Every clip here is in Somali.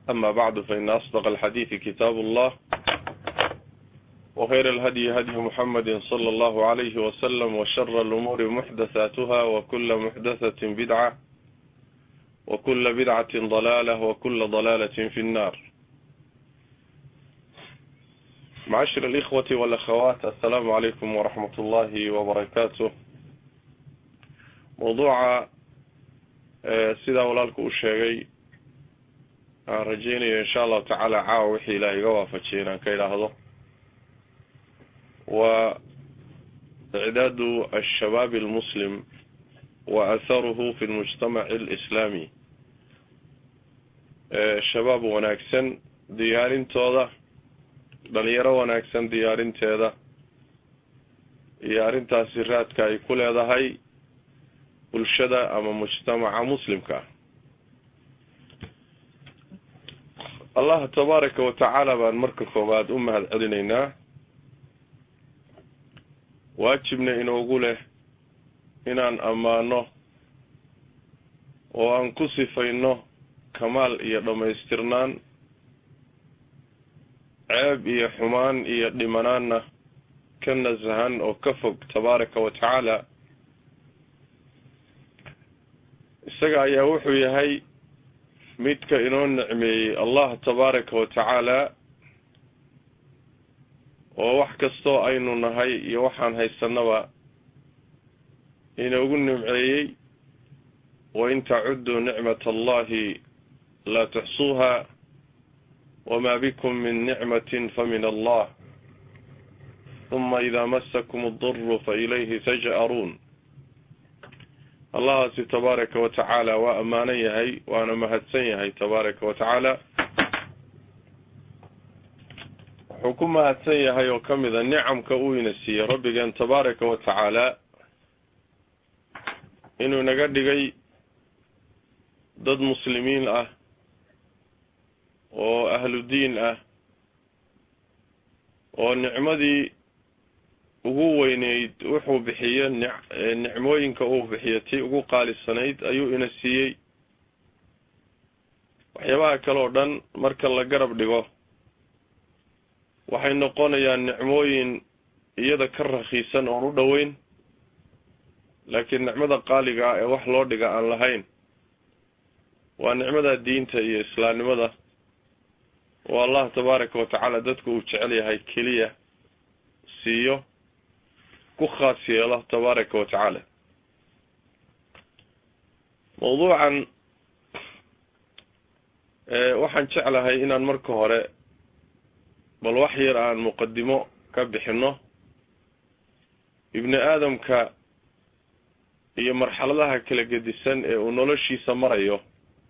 أما بعد فإن أصدق الحديث كتاب الله وخير الهدي هدي محمد صلى الله عليه وسلم وشر الأمور محدثاتها وكل محدثة بدعة وكل بدعة ضلالة وكل ضلالة في النار معاشر الإخوة والأخوات السلام عليكم ورحمة الله وبركاته موضوع sidaa walaalku u sheegay aan rajeynayo insha allahu tacaala caawa wixii ilaah iga waafajiyay inaan ka idhaahdo waa icdaadu ashabaab almuslim wa atharuhu fi lmujtamaci alislaami shabaab wanaagsan diyaarintooda dhalinyaro wanaagsan diyaarinteeda iyo arrintaasi raadka ay ku leedahay bulshada ama mujtamaca muslimka ah allah tabaaraka wa tacaala baan marka koowaad u mahad celinaynaa waajibna inoogu leh inaan ammaano oo aan ku sifayno kamaal iyo dhammaystirnaan ceeb iyo xumaan iyo dhimanaanna ka nasahan oo ka fog tabaaraka wa tacaala isaga ayaa wuxuu yahay midka inoo nicmeeyey allah tabaaraka wa tacaala oo wax kastoo aynu nahay iyo waxaan haysanaba inoogu nimceeyey wain tacudduu nicmat allahi laa tuxsuuha wamaa bikum min nicmatin famin allah huma idaa masakum aduru fa ilayhi taj'aruun allahaasi tabaaraka wa tacaala waa ammaanan yahay waana mahadsan yahay tabaaraka wa tacaala wuxuu ku mahadsan yahay oo ka mid a nicamka uu ina siiyey rabbigeen tabaaraka wa tacaala inuu inaga dhigay dad muslimiin ah oo ahlu diin ah oo nicmadii ugu weyneyd wuxuu bixiyo nicmooyinka uu bixiyo tii ugu qaalisanayd ayuu ina siiyey waxyaabaha kale oo dhan marka la garab dhigo waxay noqonayaan nicmooyin iyada ka rakiisan oon u dhoweyn laakiin nicmada qaaliga ah ee wax loo dhiga aan lahayn waa nicmada diinta iyo islaamnimada oo allah tabaaraka wa tacaala dadku uu jecel yahay keliya siiyo ku khaas yeelo tabaaraka wa tacaala mawduucan waxaan jeclahay inaan marka hore bal wax yar aan muqadimo ka bixino ibni aadamka iyo marxaladaha kala gedisan ee uu noloshiisa marayo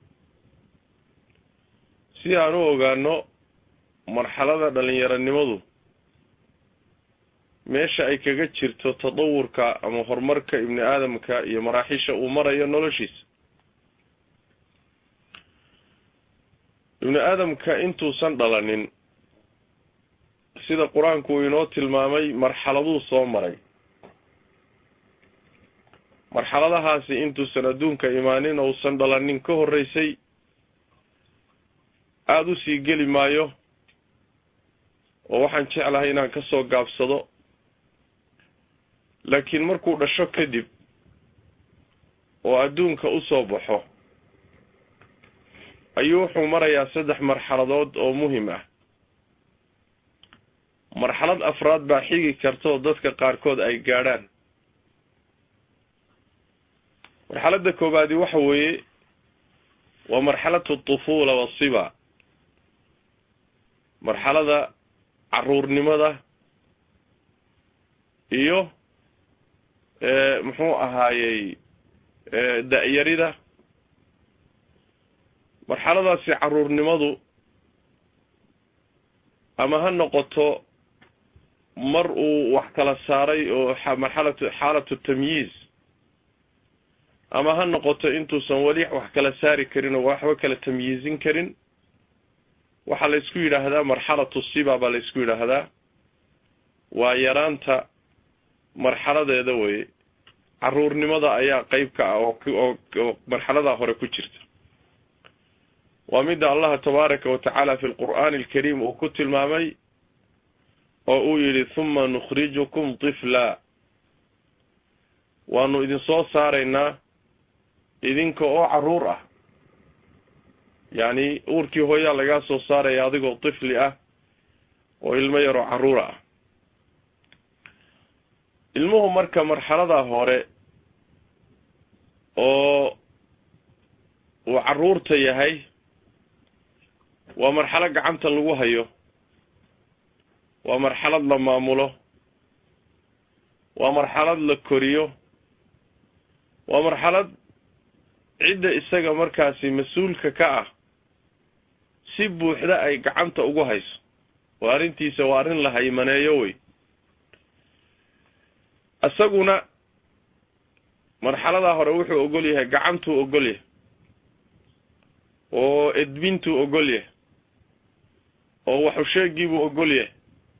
si aan u ogaano marxalada dhalinyaronimadu meesha ay kaga jirto tadawurka ama horumarka ibni aadamka iyo maraaxisha uu marayo noloshiisa ibni aadamka intuusan dhalanin sida qur-aanku uu inoo tilmaamay marxaladuu soo maray marxaladahaasi intuusan adduunka imaanin ousan dhalanin ka horreysay aada usii geli maayo oo waxaan jeclahay inaan ka soo gaabsado laakiin markuu dhasho kadib oo adduunka usoo baxo ayuu wuxuu marayaa saddex marxaladood oo muhim ah marxalad afraad baa xigi karta oo dadka qaarkood ay gaadhaan marxaladda koobaadi waxa weeye waa marxalatu tufuula wasiba marxalada caruurnimada iyo muxuu ahaayey da-yarida marxaladaasi caruurnimadu ama ha noqoto mar uu wax kala saaray oo marxalatu xaalatu tamyiiz ama ha noqoto intuusan weli wax kala saari karin oo waxba kala tamyiizin karin waxaa la isku yidhaahdaa marxalatu siba baa la isku yidhaahdaa waa yaraanta marxaladeeda weye caruurnimada ayaa qeyb ka ah oo oo marxaladaa hore ku jirta waa midda allaha tabaaraka wa tacaala fi lqur'aani alkariim uu ku tilmaamay oo uu yidhi huma nukhrijukum tifla waanu idin soo saaraynaa idinka oo carruur ah yacni uurkii hooyaa lagaa soo saaraya adigoo tifli ah oo ilmo yaroo carruura ah ilmuhu marka marxaladaa hore oo uu carruurta yahay waa marxalo gacanta lagu hayo waa marxalad la maamulo waa marxalad la koriyo waa marxalad cidda isaga markaasi mas-uulka ka ah si buuxda ay gacanta ugu hayso oo arrintiisa waa arrin la haymaneeyo wey isaguna marxaladaa hore wuxuu ogol yahay gacantuu ogol yahay oo edbintuu ogol yahay oo waxusheegiibuu ogol yahay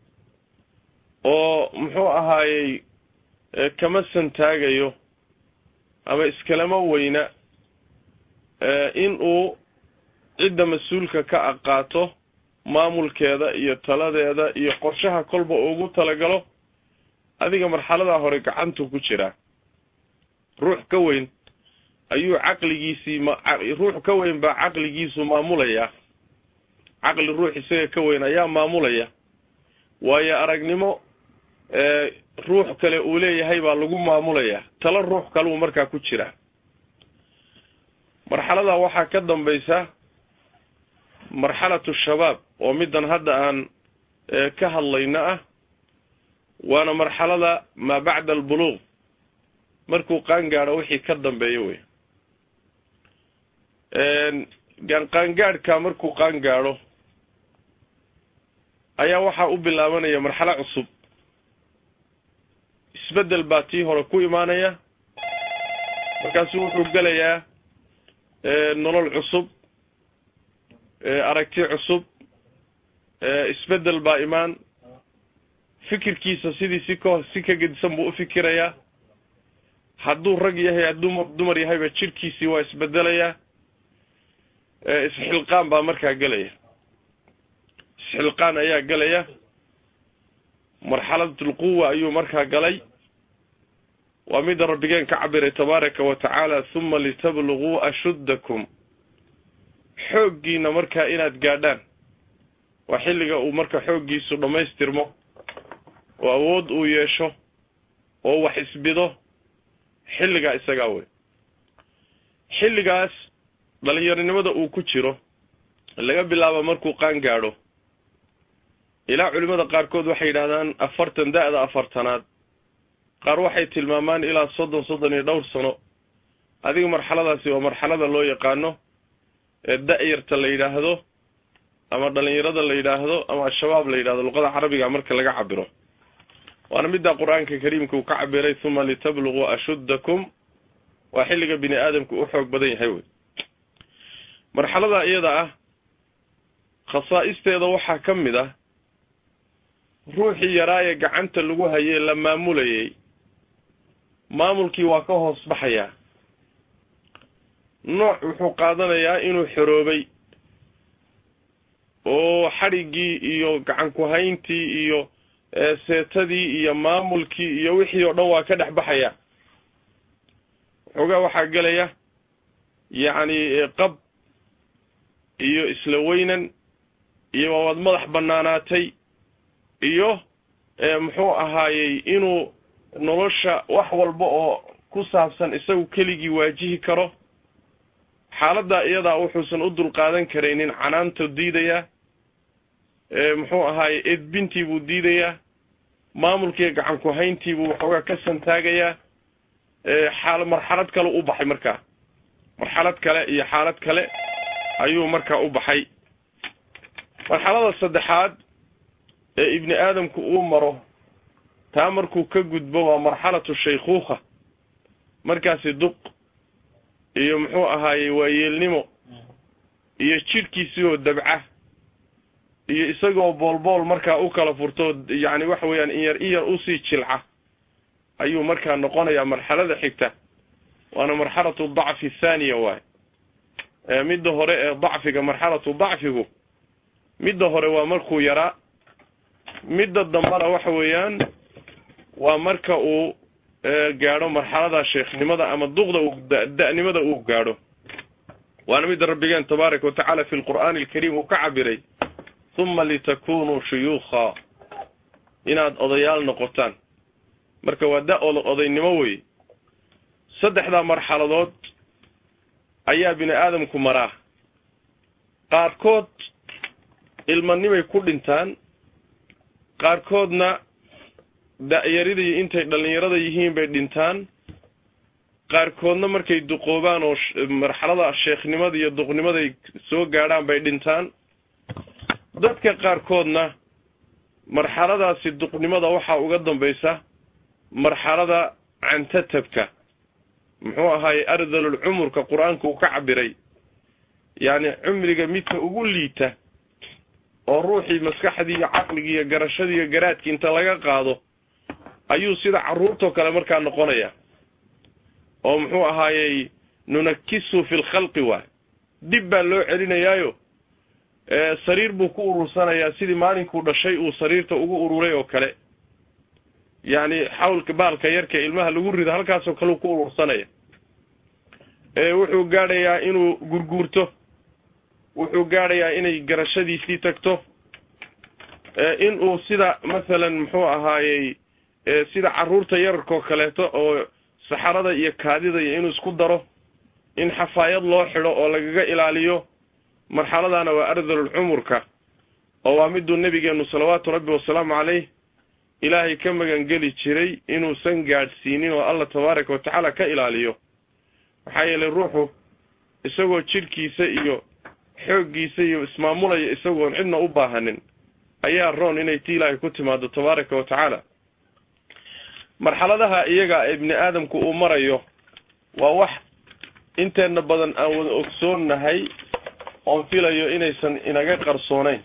oo muxuu ahaayey kama santaagayo ama iskalama weyna in uu cidda mas-uulka ka aqaato maamulkeeda iyo taladeeda iyo qorshaha kolba ugu talagalo adiga marxaladaa hore gacantuu ku jiraa ruux ka weyn ayuu caqligiisii ma ruux ka weyn baa caqligiisu maamulayaa caqli ruux isaga ka weyn ayaa maamulaya waayo aragnimo ruux kale uu leeyahay baa lagu maamulayaa talo ruux kaleu markaa ku jiraa marxaladaa waxaa ka dambaysa marxalatu shabaab oo middan hadda aan ka hadlayna ah waana marxalada maa bacda albuluuq markuu qaangaadho wixii ka dambeeyo wey qaangaadhka markuu qaangaadho ayaa waxaa u bilaabanaya marxalo cusub isbeddel baa tii hore ku imaanaya markaasu wuxuu gelayaa nolol cusub aragti cusub isbeddel baa imaan fikirkiisa sidii si ka si ka gedisan buu u fikirayaa hadduu rag yahay hadduu dumar yahayba jirhkiisii waa isbedelayaa isxilqaan baa markaa gelaya isxilqaan ayaa gelaya marxalatulquwa ayuu markaa galay waa midda rabbigeen ka cabiray tabaaraka wa tacaala huma litabluguu ashuddakum xooggiina markaa inaad gaadhaan waa xilliga uu marka xooggiisu dhammaystirmo oo awood uu yeesho oo wax isbido xilligaa isagaa wey xilligaas dhalinyaronimada uu ku jiro laga bilaabo markuu qaan gaadho ilaa culimmada qaarkood waxay yidhahdaan afartan da-da afartanaad qaar waxay tilmaamaan ilaa soddon soddon iyo dhowr sano adiga marxaladaasi waa marxalada loo yaqaano ee da-yarta la yidhaahdo ama dhalinyarada la yidhaahdo ama al-shabaab la yidhahdo luqada carabiga marka laga cabiro waana middaa qur-aanka kariimka uu ka cabiray huma litabluguu ashuddakum waa xilliga bini aadamku u xoog badan yahay wey marxalada iyada ah khasaa'isteeda waxaa ka mid ah ruuxii yaraa ee gacanta lagu hayay la maamulayay maamulkii waa ka hoos baxayaa nooc wuxuu qaadanayaa inuu xoroobay oo xadhiggii iyo gacan ku-hayntii iyo seetadii iyo maamulkii iyo wixii oo dhan waa ka dhex baxaya waxoogaa waxaa gelaya yacni qab iyo isla weynan iyo waawaad madax banaanaatay iyo muxuu ahaayey inuu nolosha wax walba oo ku saabsan isagu keligii waajihi karo xaaladdaa iyadaa wuxuusan u dulqaadan karaynin canaanta diidayaa muxuu ahaaye edbintii buu diidayaa maamulkiiyo gacan ku-hayntiibuu waxoogaa ka santaagayaa xaal marxalad kale u baxay markaa marxalad kale iyo xaalad kale ayuu markaa u baxay marxalada saddexaad ee ibni aadamku uu maro taa markuu ka gudbo waa marxalatu shaykhuukha markaasi duq iyo muxuu ahaayey waayeelnimo iyo jidhkiisii oo dabca iyo isagoo boolbool markaa u kala furto yacni waxa weeyaan in yar in yar usii jilca ayuu markaa noqonayaa marxalada xigta waana marxalatu dacfi thaaniya waay midda hore ee dacfiga marxalatu dacfigu midda hore waa markuu yaraa midda dambana waxa weeyaan waa marka uu gaadho marxalada sheekhnimada ama duqda uu da-nimada uu gaadho waana midda rabbigeen tabaaraka wa tacaala fi lqur'aani alkariim uu ka cabiray huma litakunuu shuyuukha inaad odayaal noqotaan marka waa da odaynimo wey saddexdaa marxaladood ayaa bini aadamku maraa qaarkood ilmanimay ku dhintaan qaarkoodna da-yaridii intay dhallinyarada yihiin bay dhintaan qaarkoodna markay duqoobaan oo marxalada sheekhnimada iyo duqnimaday soo gaadhaan bay dhintaan dadka qaarkoodna marxaladaasi duqnimada waxaa uga dambaysa marxalada cantatabka muxuu ahaaye ardalul cumurka qur-aanka uu ka cabiray yacni cumriga midka ugu liita oo ruuxii maskaxdii iyo caqligii iyo garashadii iyo garaadkii inta laga qaado ayuu sida carruurtoo kale markaa noqonaya oo muxuu ahaayey nunakisu fi lkhalqi waay dib baa loo celinayaayo sariir buu ku urursanayaa sidii maalinkuu dhashay uu sariirta ugu ururay oo kale yacni xawlka baalka yarka ilmaha lagu rido halkaasoo kale uu ku urursanaya wuxuu gaadhayaa inuu gurguurto wuxuu gaadhayaa inay garashadiisii tagto inuu sida masalan muxuu ahaayey sida carruurta yararkoo kaleeto oo saxarada iyo kaadida iyo inuu isku daro in xafaayad loo xidho oo lagaga ilaaliyo marxaladana waa ardalul cumurka oo waa miduu nebigeenu salawaatu rabbi wasalaamu caleyh ilaahay ka magangeli jiray inuusan gaadhsiinin oo allah tabaaraka watacaala ka ilaaliyo maxaa yeelay ruuxu isagoo jidhkiisa iyo xooggiisa iyo ismaamulaya isagoon cidna u baahanin ayaa roon inay ti ilaahay ku timaado tabaaraka wa tacaala marxaladaha iyaga ee ibni aadamku uu marayo waa wax inteena badan aan wada ogsoonnahay oon filayo inaysan inaga qarsooneyn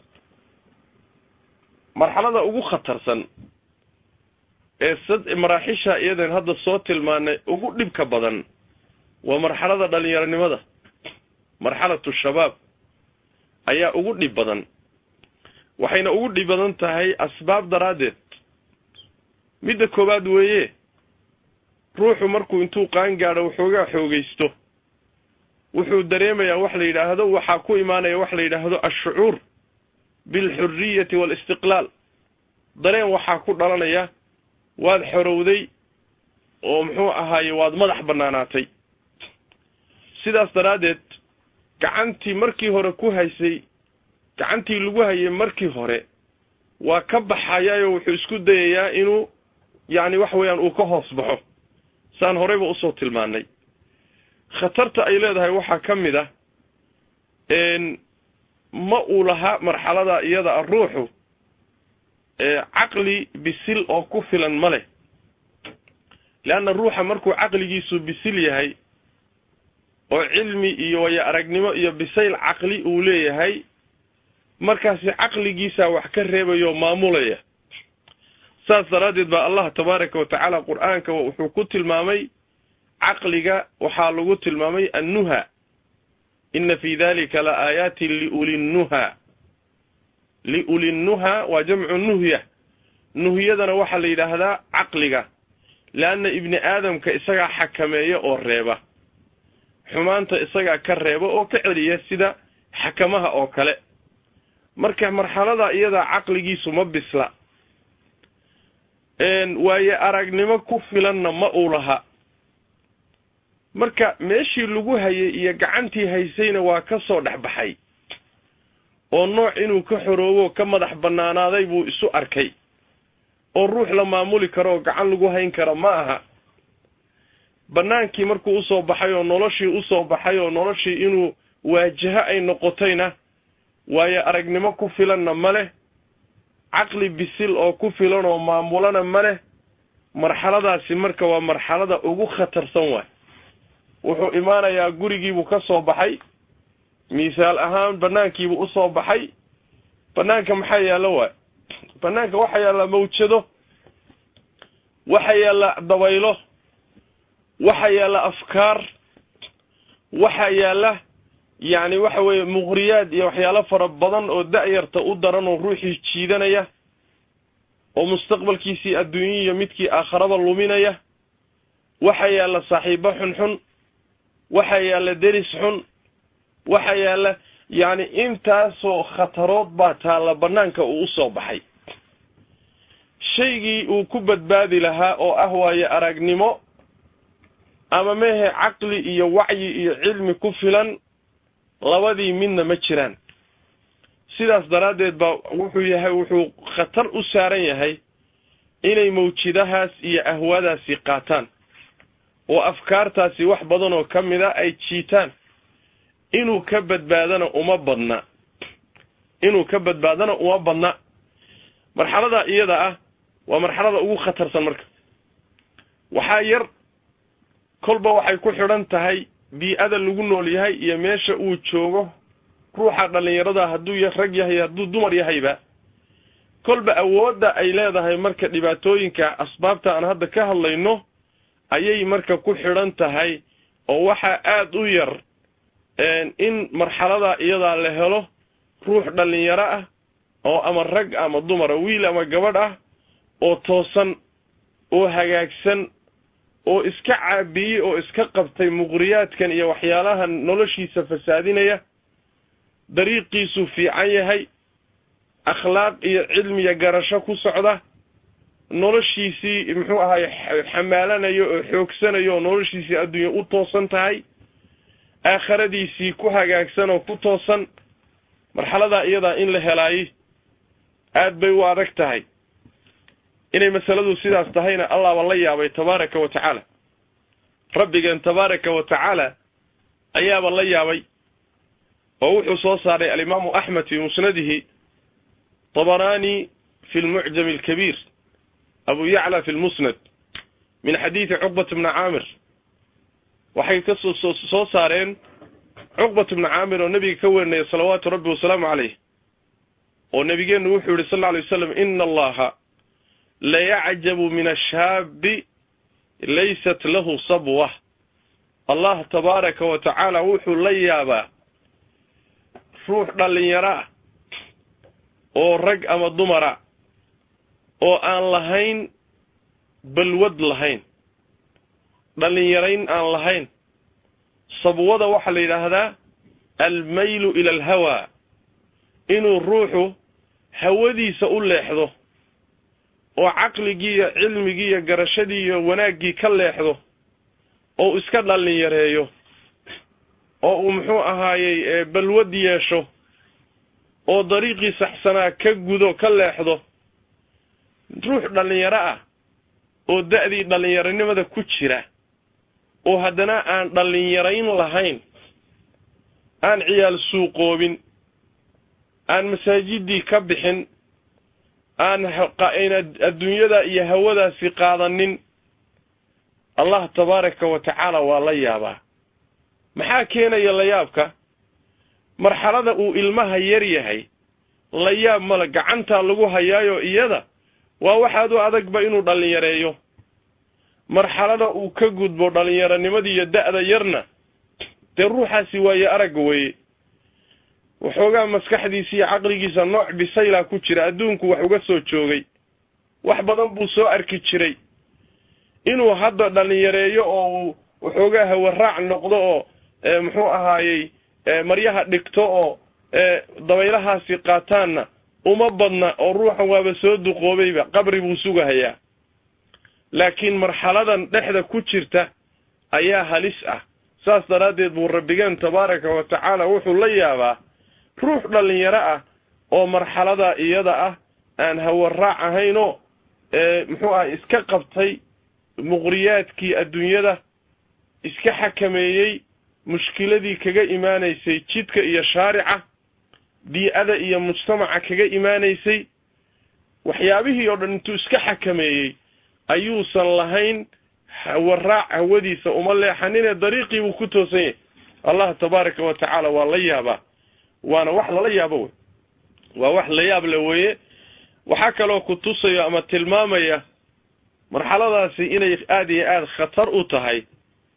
marxalada ugu khatarsan ee sad maraaxisha iyadan hadda soo tilmaanay ugu dhibka badan waa marxalada dhalinyaronimada marxalatu shabaab ayaa ugu dhib badan waxayna ugu dhib badan tahay asbaab daraaddeed midda koowaad weeye ruuxu markuu intuu qaan gaadho waxoogaa xoogaysto wuxuu dareemayaa wax la yidhaahdo waxaa ku imaanaya wax la yidhaahdo ashucuur bilxuriyati waalistiqlaal dareen waxaa ku dhalanaya waad xorowday oo muxuu ahaaye waad madax bannaanaatay sidaas daraaddeed gacantii markii hore ku haysay gacantii lagu hayay markii hore waa ka baxayaayoo wuxuu isku dayayaa inuu yacni wax weeyaan uu ka hoos baxo saan horeyba usoo tilmaanay khatarta ay leedahay waxaa ka mid ah ma uu lahaa marxalada iyada a ruuxu caqli bisil oo ku filan ma leh leanna ruuxa markuu caqligiisu bisil yahay oo cilmi iyo waya aragnimo iyo bisayl caqli uu leeyahay markaasi caqligiisaa wax ka reebayo maamulaya saas daraaddeed baa allah tabaaraka wa tacaala qur-aanka wuxuu ku tilmaamay caqliga waxaa lagu tilmaamay annuha ina fi dalika la aayaatin liulinnuha liulinnuha waa jamcu nuhya nuhyadana waxaa la yidhaahdaa caqliga leanna ibni aadamka isagaa xakameeya oo reeba xumaanta isagaa ka reeba oo ka celiya sida xakamaha oo kale marka marxalada iyadaa caqligiisu ma bisla waaye aragnimo ku filanna ma uu laha marka meeshii lagu hayay iyo gacantii haysayna waa ka soo dhex baxay oo nooc inuu ka xoroobo ka madax bannaanaaday buu isu arkay oo ruux la maamuli karo oo gacan lagu hayn karo ma aha bannaankii markuu usoo baxay oo noloshii usoo baxay oo noloshii inuu waajaho ay noqotayna waayo aragnimo ku filanna ma leh caqli bisil oo ku filan oo maamulana ma leh marxaladaasi marka waa marxalada ugu khatarsan waay wuxuu imaanayaa gurigiibuu ka soo baxay misaal ahaan banaankiibuu usoo baxay banaanka maxaa yaalla waay banaanka waxaa yaalla mawjado waxaa yaalla dabaylo waxaa yaalla afkaar waxaa yaalla yacni waxa weeye muqriyaad iyo waxyaalo fara badan oo da-yarta u daran oo ruuxii jiidanaya oo mustaqbalkiisii adduunye iyo midkii aakharaba luminaya waxaa yaalla saaxiibo xunxun waxaa yaalla deris xun waxaa yaalla yacni intaasoo khatarood baa taalla bannaanka uu u soo baxay shaygii uu ku badbaadi lahaa oo ah waaye aragnimo ama mehe caqli iyo wacyi iyo cilmi ku filan labadii midna ma jiraan sidaas daraaddeed baa wuxuu yahay wuxuu khatar u saaran yahay inay mawjidahaas iyo ahwaadaasi qaataan oo afkaartaasi wax badan oo ka mid a ay jiitaan inuu ka badbaadana uma badna inuu ka badbaadana uma badna marxalada iyada ah waa marxalada ugu khatarsan marka waxaa yar kolba waxay ku xidhan tahay bii-ada lagu nool yahay iyo meesha uu joogo ruuxa dhallinyarada hadduu rag yahay hadduu dumar yahayba kolba awoodda ay leedahay marka dhibaatooyinka asbaabta aan hadda ka hadlayno ayay marka ku xidhan tahay oo waxaa aada u yar in marxalada iyadaa la helo ruux dhallinyaro ah oo ama rag ama dumara wiil ama gabadh ah oo toosan oo hagaagsan oo iska caabiyey oo iska qabtay muqriyaadkan iyo waxyaalahan noloshiisa fasaadinaya dariiqiisuu fiican yahay akhlaaq iyo cilmiya garasho ku socda noloshiisii muxuu ahaye xamaalanayo oo xoogsanayo oo noloshiisii adduunya u toosan tahay aakharadiisii ku hagaagsan oo ku toosan marxaladaa iyadaa in la helaayey aad bay u adag tahay inay masaladu sidaas tahayna allahba la yaabay tabaaraka wa tacaala rabbigeen tabaaraka wa tacaala ayaaba la yaabay oo wuxuu soo saaray alimaamu axmed fii musnadihi طبراني في المعجم الكبير أبو يعلى في المسند من حديث عقبة بن عامر waxay ka soo saareen cuqbat bnu caamir oo nebiga ka werinaya salawaatu rabbi wasalaamu caleyh oo nebigeennu wuxuu yihi sal lla alay wasalam ina allaha layacjabu min ashaabi laysat lahu sabwa allah tabaaraka wa tacaala wuxuu la yaabaa ruux dhallinyaro ah oo rag ama dumara oo aan lahayn balwad lahayn dhallinyarayn aan lahayn sabwada waxaa la yidhaahdaa almaylu ila alhawaa inuu ruuxu hawadiisa u leexdo oo caqligii iyo cilmigii iyo garashadii iyo wanaaggii ka leexdo oo uu iska dhallinyareeyo oo uu muxuu ahaayey balwad yeesho oo dariiqii saxsanaa ka gudo ka leexdo ruux dhallinyaro ah oo da-dii dhallinyaronimada ku jira oo haddana aan dhallinyarayn lahayn aan ciyaal suuqoobin aan masaajidii ka bixin aan adduunyada iyo hawadaasi qaadanin allah tabaaraka wa tacaala waa la yaabaa maxaa keenaya layaabka marxalada uu ilmaha yar yahay la yaab male gacantaa lagu hayaayo iyada waa waxaad u adagba inuu dhallinyareeyo marxalada uu ka gudbo dhallinyaronimada iyo da-da yarna dee ruuxaasi waaye aragga weeye waxoogaa maskaxdiisa iyo caqligiisa nooc bisaylaa ku jira adduunku wax uga soo joogay wax badan buu soo arki jiray inuu hadda dhallinyareeyo oo uu waxoogaa hawaraac noqdo oo muxuu ahaayey maryaha dhigto oo dabaylahaasi qaataanna uma badna oo ruuxan waaba soo duqoobayba qabri buu sugahayaa laakiin marxaladan dhexda ku jirta ayaa halis ah saas daraaddeed buu rabbigeen tabaaraka wa tacaala wuxuu la yaabaa ruux dhallinyaro ah oo marxaladaa iyada ah aan hawaraac ahaynoo muxuu ah iska qabtay muqriyaadkii adduunyada iska xakameeyey mushkiladii kaga imaanaysay jidka iyo shaarica bii-ada iyo mujtamaca kaga imaanaysay waxyaabihii oo dhan intuu iska xakameeyey ayuusan lahayn hawaraac hawadiisa uma leexaninee dariiqii buu ku toosan yahay allah tabaaraka wa tacaala waa la yaabaa waana wax lala yaabo wey waa wax la yaab le weeye waxaa kaloo ku tusayo ama tilmaamaya marxaladaasi inay aada iyo aada khatar u tahay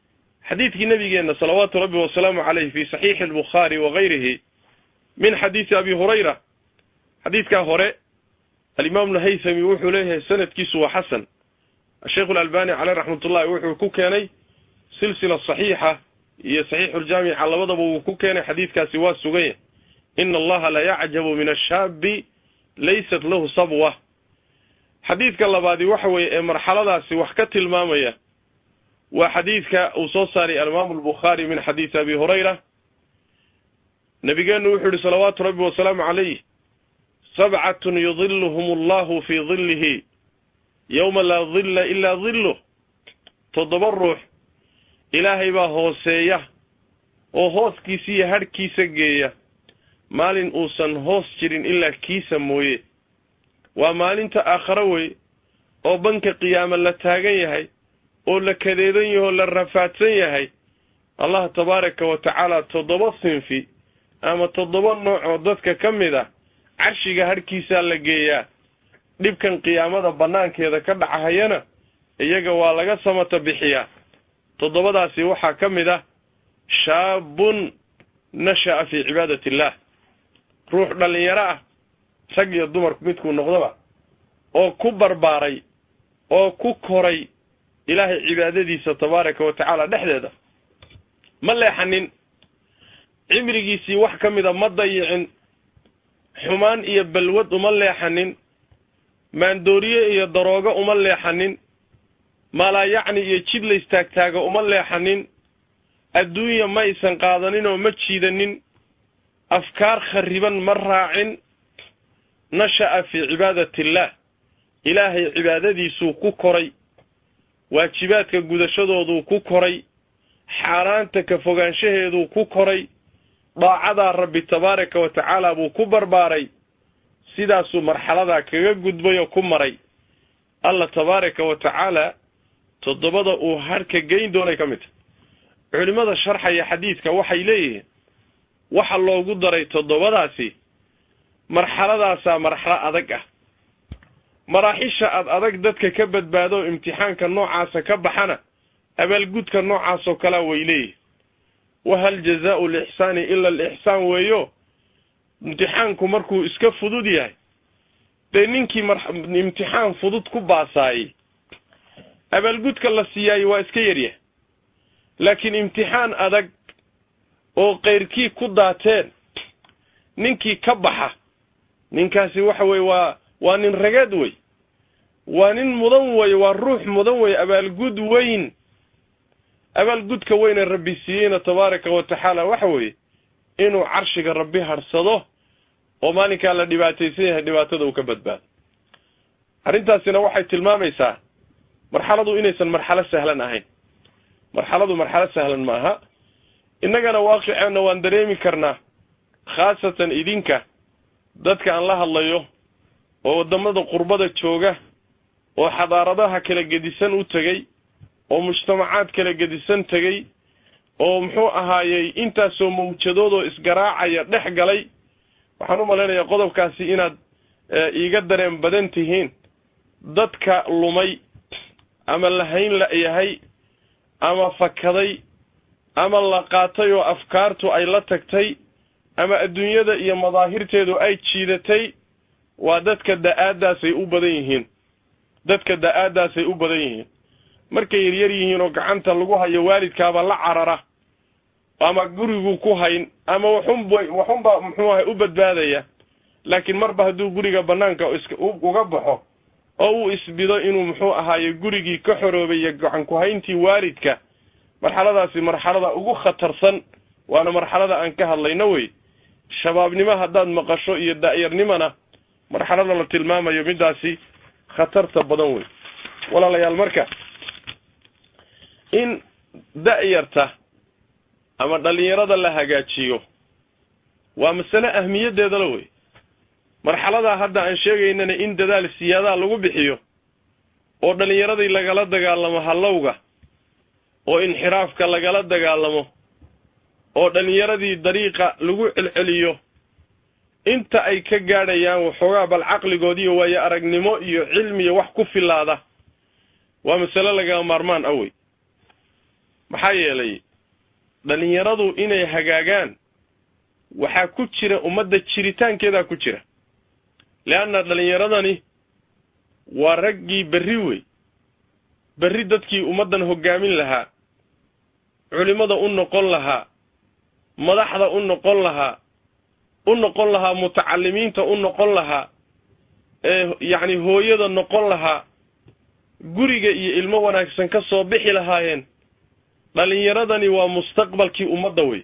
xadiidkii nabigeenna salawaatu rabbi wasalaamu caleyh fi saxiixi albukhaari wa gayrihi min xadiisi abi hurayra xadiidkaa hore alimaam nahaythami wuxuu leeyahay sanadkiisu waa xasan asheikhu alalbani caleyh raxmatullahi wuxuu ku keenay silsila saxiixa iyo saxiixuljaamica labadaba wuu ku keenay xadiidkaasi waa suganya ina allaha la yacjabu min ashaabi laysat lahu sabwa xadiidka labaadi waxa weeye ee marxaladaasi wax ka tilmaamaya waa xadiidka uu soo saaray alimaamu albukhaari min xadiisi abi hurayra nabigeenu wuxuu yihi salawaatu rabbi wasalaamu calayh sabcatun yudiluhum allahu fii dillihi yowma laa dilla ilaa dilluh toddoba ruux ilaahay baa hooseeya oo hooskiisa iyo hadhkiisa geeya maalin uusan hoos jirin ilaa kiisa mooye waa maalinta aakharo wey oo banka qiyaama la taagan yahay oo la kadeedan yahay oo la rafaadsan yahay allah tabaaraka wa tacaala toddoba sinfi ama toddoba nooc oo dadka ka mid ah carshiga hadhkiisaa la geeyaa dhibkan qiyaamada bannaankeeda ka dhacahayana iyaga waa laga samata bixiyaa toddobadaasi waxaa ka mid ah shaabun nasha'a fii cibaadati illaah ruux dhallinyaro ah rag iyo dumarku midkuu noqdoba oo ku barbaaray oo ku koray ilaahay cibaadadiisa tabaaraka wa tacaala dhexdeeda ma leexanin cimrigiisii wax ka mida ma dayicin xumaan iyo balwad uma leexanin maandooriye iyo daroogo uma leexanin maalaayacni iyo jid la istaagtaaga uma leexanin adduunya ma aysan qaadanin oo ma jiidanin afkaar khariban ma raacin nasha'a fii cibaadati illaah ilaahay cibaadadiisuu ku koray waajibaadka gudashadooduu ku koray xaaraanta ka fogaanshaheeduu ku koray daacadaa rabbi tabaaraka wa tacaala buu ku barbaaray sidaasuu marxaladaa kaga gudbay oo ku maray alla tabaaraka wa tacaala toddobada uu hadhka geyn doonay ka mid tahy culimmada sharxaya xadiidka waxay leeyihiin waxa loogu daray toddobadaasi marxaladaasaa marxalo adag ah maraaxisha ad adag dadka ka badbaado imtixaanka noocaasa ka baxana abaalgudka noocaasoo kalea way leeyihin wahal jazaau lixsaani ila alixsaan weeyo imtixaanku markuu iska fudud yahay dee ninkii imtixaan fudud ku baasaayey abaalgudka la siiyaaye waa iska yaryahay laakiin imtixaan adag oo keyrkii ku daateen ninkii ka baxa ninkaasi waxa weye waa waa nin rageed wey waa nin mudan weye waa ruux mudan weye abaalgud weyn abaalgudka weyne rabbi siiyeyna tabaaraka wa tacaala waxa weeye inuu carshiga rabbi hadhsado oo maalinkaa la dhibaataysan yahay dhibaatada uu ka badbaado arrintaasina waxay tilmaamaysaa marxaladu inaysan marxalo sahlan ahayn marxaladu marxalo sahlan ma aha innagana waaqiceenna waan dareemi karnaa khaasatan idinka dadka aan la hadlayo oo waddamada qurbada jooga oo xadaaradaha kala gedisan u tegey oo mujtamacaad kala gedisan tegey oo muxuu ahaayey intaasoo mawjadood oo isgaraacaya dhex galay waxaan u malaynayaa qodobkaasi inaad iiga dareen badan tihiin dadka lumay ama lahayn la-yahay ama fakaday ama la qaatay oo afkaartu ay la tagtay ama adduunyada iyo madaahirteedu ay jiidatay waa dadka da-aadaasay u badan yihiin dadka da-aadaasay u badan yihiin markay yaryar yihiin oo gacanta lagu hayo waalidkaaba la carara ama gurigu ku hayn ama waxunb waxunba muxuu ahay u badbaadaya laakiin marba hadduu guriga banaanka iska uga baxo oo uu isbido inuu muxuu ahaaye gurigii ka xoroobayo gacan ku-hayntii waalidka marxaladaasi marxalada ugu khatarsan waana marxalada aan ka hadlayno wey shabaabnimo haddaad maqasho iyo da-yarnimona marxalada la tilmaamayo midaasi khatarta badan wey walaalayaal marka in da-yarta ama dhalinyarada la hagaajiyo waa masale ahmiyaddeedala wey marxaladaa hadda aan sheegaynana in dadaal siyaadaha lagu bixiyo oo dhallinyaradii lagala dagaalamo hallowga oo inxiraafka lagala dagaalamo oo dhallinyaradii dariiqa lagu celceliyo inta ay ka gaadhayaan waxoogaa bal caqligood iyo waayo aragnimo iyo cilmiyo wax ku filaada waa masale lagaa maarmaan ah wey maxaa yeelay dhalinyaradu inay hagaagaan waxaa ku jira ummadda jiritaankeedaa ku jira leanna dhalinyaradani waa raggii berri wey berri dadkii ummaddan hoggaamin lahaa culimmada u noqon lahaa madaxda u noqon lahaa u noqon lahaa mutacalimiinta u noqon lahaa ee yacni hooyada noqon lahaa guriga iyo ilmo wanaagsan ka soo bixi lahaayeen dhalinyaradani waa mustaqbalkii ummadda wey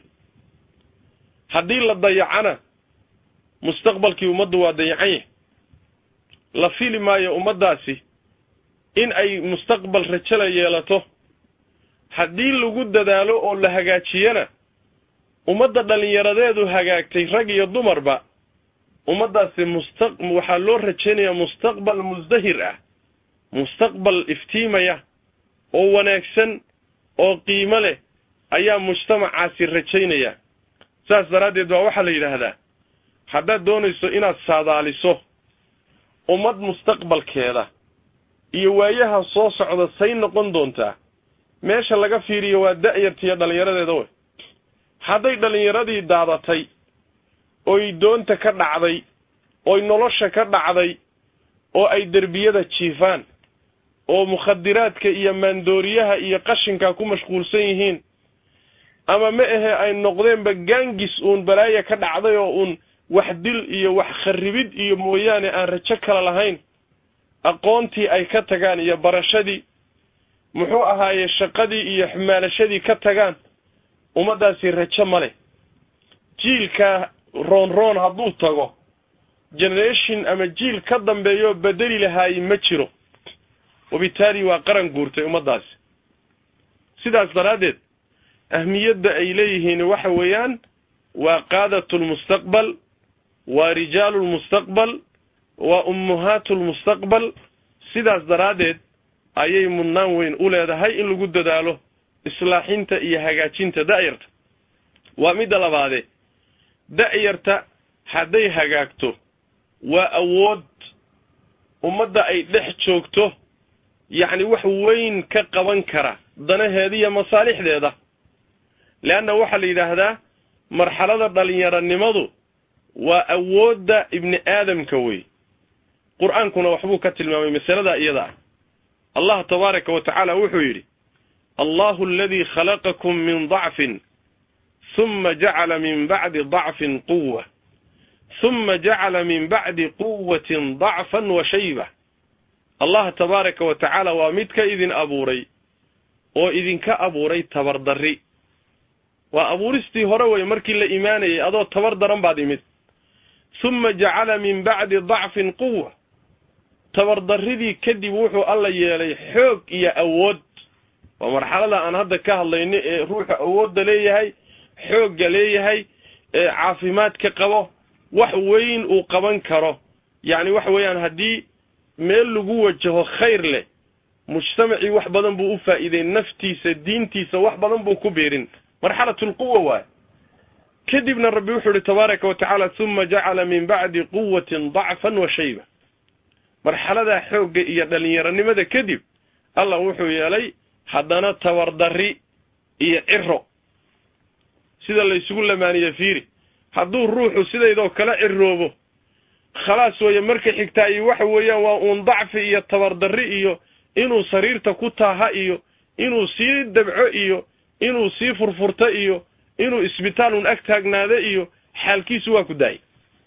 haddii la dayacana mustaqbalkii ummaddu waa dayacan yahay la fili maayo ummaddaasi in ay mustaqbal rajala yeelato haddii lagu dadaalo oo la hagaajiyana ummadda dhalinyaradeedu hagaagtay rag iyo dumarba ummaddaasi musta waxaa loo rajaynayaa mustaqbal musdahir ah mustaqbal iftiimaya oo wanaagsan oo qiimo leh ayaa mujtamacaasi rajaynaya saas daraaddeed baa waxaa la yidhaahdaa haddaad doonayso inaad saadaaliso ummad mustaqbalkeeda iyo waayaha soo socda say noqon doontaa meesha laga fiiriyo waa da'yartiiyo dhallinyaradeeda wey hadday dhallinyaradii daadatay oy doonta ka dhacday oy nolosha ka dhacday oo ay derbiyada jiifaan oo mukhadiraadka iyo maandooriyaha iyo qashinka ku mashquulsan yihiin ama ma ahe ay noqdeenba gaangis uun balaaya ka dhacday oo uun wax dil iyo wax kharribid iyo mooyaane aan rajo kale lahayn aqoontii ay ka tagaan iyo barashadii muxuu ahaaye shaqadii iyo xumaalashadii ka tagaan ummaddaasi rajo ma leh jiilkaa roon roon hadduu tago generation ama jiil ka dambeeyo bedeli lahaaye ma jiro wabitaali waa qaran guurtay ummaddaasi sidaas daraaddeed ahmiyadda ay leeyihiin waxa weeyaan waa qaadatu lmustaqbal waa rijaalu lmustaqbal waa ummuhaatu lmustaqbal sidaas daraaddeed ayay mudnaan weyn u leedahay in lagu dadaalo islaaxinta iyo hagaajinta da'yarta waa midda labaade da'yarta hadday hagaagto waa awood ummadda ay dhex joogto yacni wax weyn ka qaban kara danaheeda iyo masaalixdeeda leanna waxaa la yidhaahdaa marxalada dhalinyaranimadu waa awoodda ibni aadamka wey qur-aankuna waxbuu ka tilmaamay masaladaa iyada ah allah tabaaraka wa tacaala wuxuu yidhi allahu aladii khalaqakum min dacfin huma jacala min bacdi dacfin quwa huma jacala min bacdi quwatin dacfan wa shayba allah tabaaraka wa tacaala waa mid ka idin abuuray oo idinka abuuray tabardarri waa abuuristii hore wey markii la imaanayay adoo tabar daran baad imid huma jacala min bacdi dacfin quwa tabardarridii kadib wuxuu alla yeelay xoog iyo awood waa marxalada aan hadda ka hadlayno ee ruuxa awoodda leeyahay xoogga leeyahay ee caafimaadka qabo wax weyn uu qaban karo yacni waxa weeyaan haddii meel lagu wajaho khayr leh mujtamacii wax badan buu u faa'iiday naftiisa diintiisa wax badan buu ku beerin marxalatu lquwa waay kadibna rabbi wuxuu ihi tabaaraka wa tacaala huma jacala min bacdi quwatin dacfan wa shayba marxaladaa xoogga iyo dhalinyaranimada kadib allah wuxuu yeelay haddana tabardarri iyo ciro sida laysugu lamaaniye fiiri hadduu ruuxu sidaydoo kala ciroobo khalaas weeye marka xigtaa iyo waxa weeyaan waa uun dacfi iyo tabardarri iyo inuu sariirta ku taaha iyo inuu sii dabco iyo inuu sii furfurto iyo inuu isbitaal un ag taagnaado iyo xaalkiisu waa ku daayay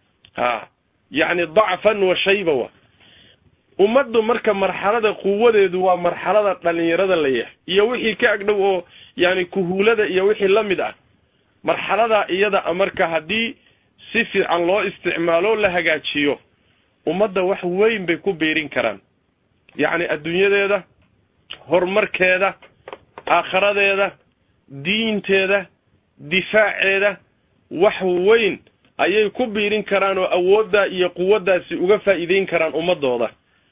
ha yacni dacfan wa shayba wa ummaddu marka marxalada quwadeedu waa marxalada dhalinyarada la yahay iyo wixii ka agdhow oo yani kuhuulada iyo wixii la mid ah marxaladaa iyada a marka haddii si fiican loo isticmaalo la hagaajiyo ummadda wax weyn bay ku biirin karaan yacni adduunyadeeda horumarkeeda aakharadeeda diinteeda difaaceeda wax weyn ayay ku biirin karaan oo awooddaa iyo quwaddaasi uga faa'iideyn karaan ummadooda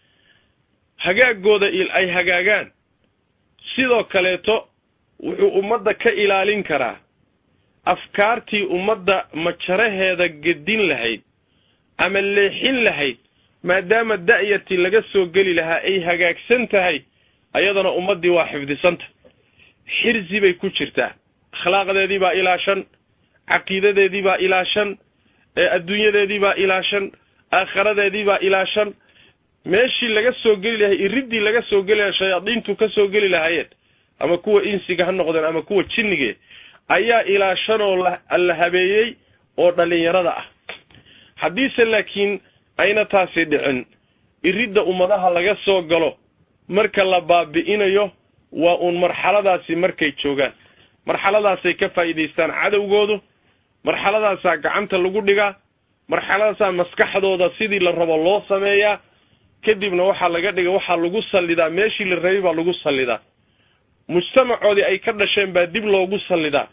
hagaagooda ay hagaagaan sidoo kaleeto wuxuu ummadda ka ilaalin karaa afkaartii ummadda majaraheeda gedin lahayd ama leexin lahayd maadaama da'yartii laga soo geli lahaa ay hagaagsan tahay ayadana ummaddii waa xifdisanta xirsi bay ku jirtaa akhlaaqdeedii baa ilaashan caqiidadeedii baa ilaashan adduunyadeedii baa ilaashan aakhiradeedii baa ilaashan meeshii laga soo geli lahay iriddii laga soo geli lahay shayaadiintu ka soo geli lahaayeen ama kuwa insiga ha noqdeen ama kuwa jinnige ayaa ilaashan oo la habeeyey oo dhallinyarada ah haddiise laakiin ayna taasi dhicin iridda ummadaha laga soo galo marka la baabi'inayo waa uun marxaladaasi markay joogaan marxaladaasay ka faa'iidaystaan cadowgoodu marxaladaasaa gacanta lagu dhigaa marxaladaasaa maskaxdooda sidii la rabo loo sameeyaa kadibna waxaa laga dhiga waxaa lagu sallidaa meeshii la rabay baa lagu sallidaa mujtamacoodii ay ka dhasheen baa dib loogu sallidaa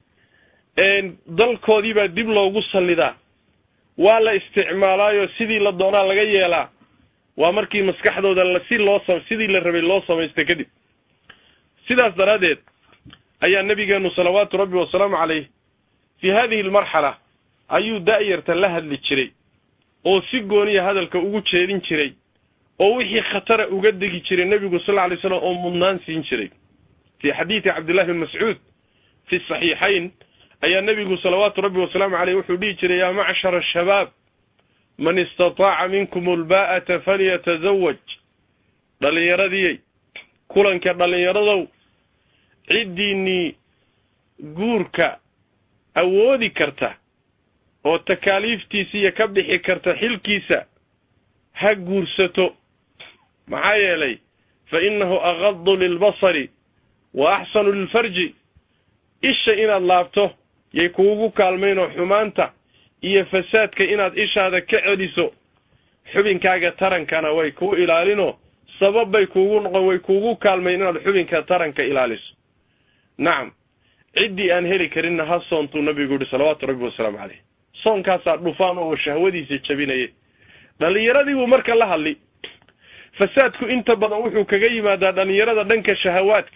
dalkoodii baa dib loogu sallidaa waa la isticmaalaayo sidii la doonaa laga yeelaa waa markii maskaxdooda si loo sidii la rabay loo samaysta kadib sidaas daraaddeed ayaa nabigeenu salawaatu rabbi wasalaamu calayh fii hadihi almarxala ayuu da'yarta la hadli jiray oo si gooniya hadalka ugu jeedin jiray oo wixii khatara uga degi jiray nebigu sal lla alay slam oo mudnaan siin jiray fii xadiidi cabdillahi bin mascuud fi saxiixayn ayaa nebigu salawaatu rabbi wasalaamu caleyh wuxuu dhihi jiray yaa macshara ashabaab man istataaca minkum ulbaa'ata falyatazawaj dhallinyaradiyey kulanka dhallinyaradow ciddiinnii guurka awoodi karta oo takaaliiftiisiiyo ka bixi karta xilkiisa ha guursato maxaa yeelay fa innahu aqadu lilbasari wa axsanu lilfarji isha inaad laabto yay kuugu kaalmaynoo xumaanta iyo fasaadka inaad ishaada ka celiso xubinkaaga tarankana way kuu ilaalinoo sabab bay kuugu noqon way kuugu kaalmayn inaad xubinka taranka ilaaliso nacam ciddii aan heli karinna ha soontuu nabigu yihi salawaatu rabbi wasalaamu caleyh soonkaasaa dhufaan oo shahwadiisa jabinaya dhallinyaradii buu marka la hadli fasaadku inta badan wuxuu kaga yimaadaa dhallinyarada dhanka shahawaadka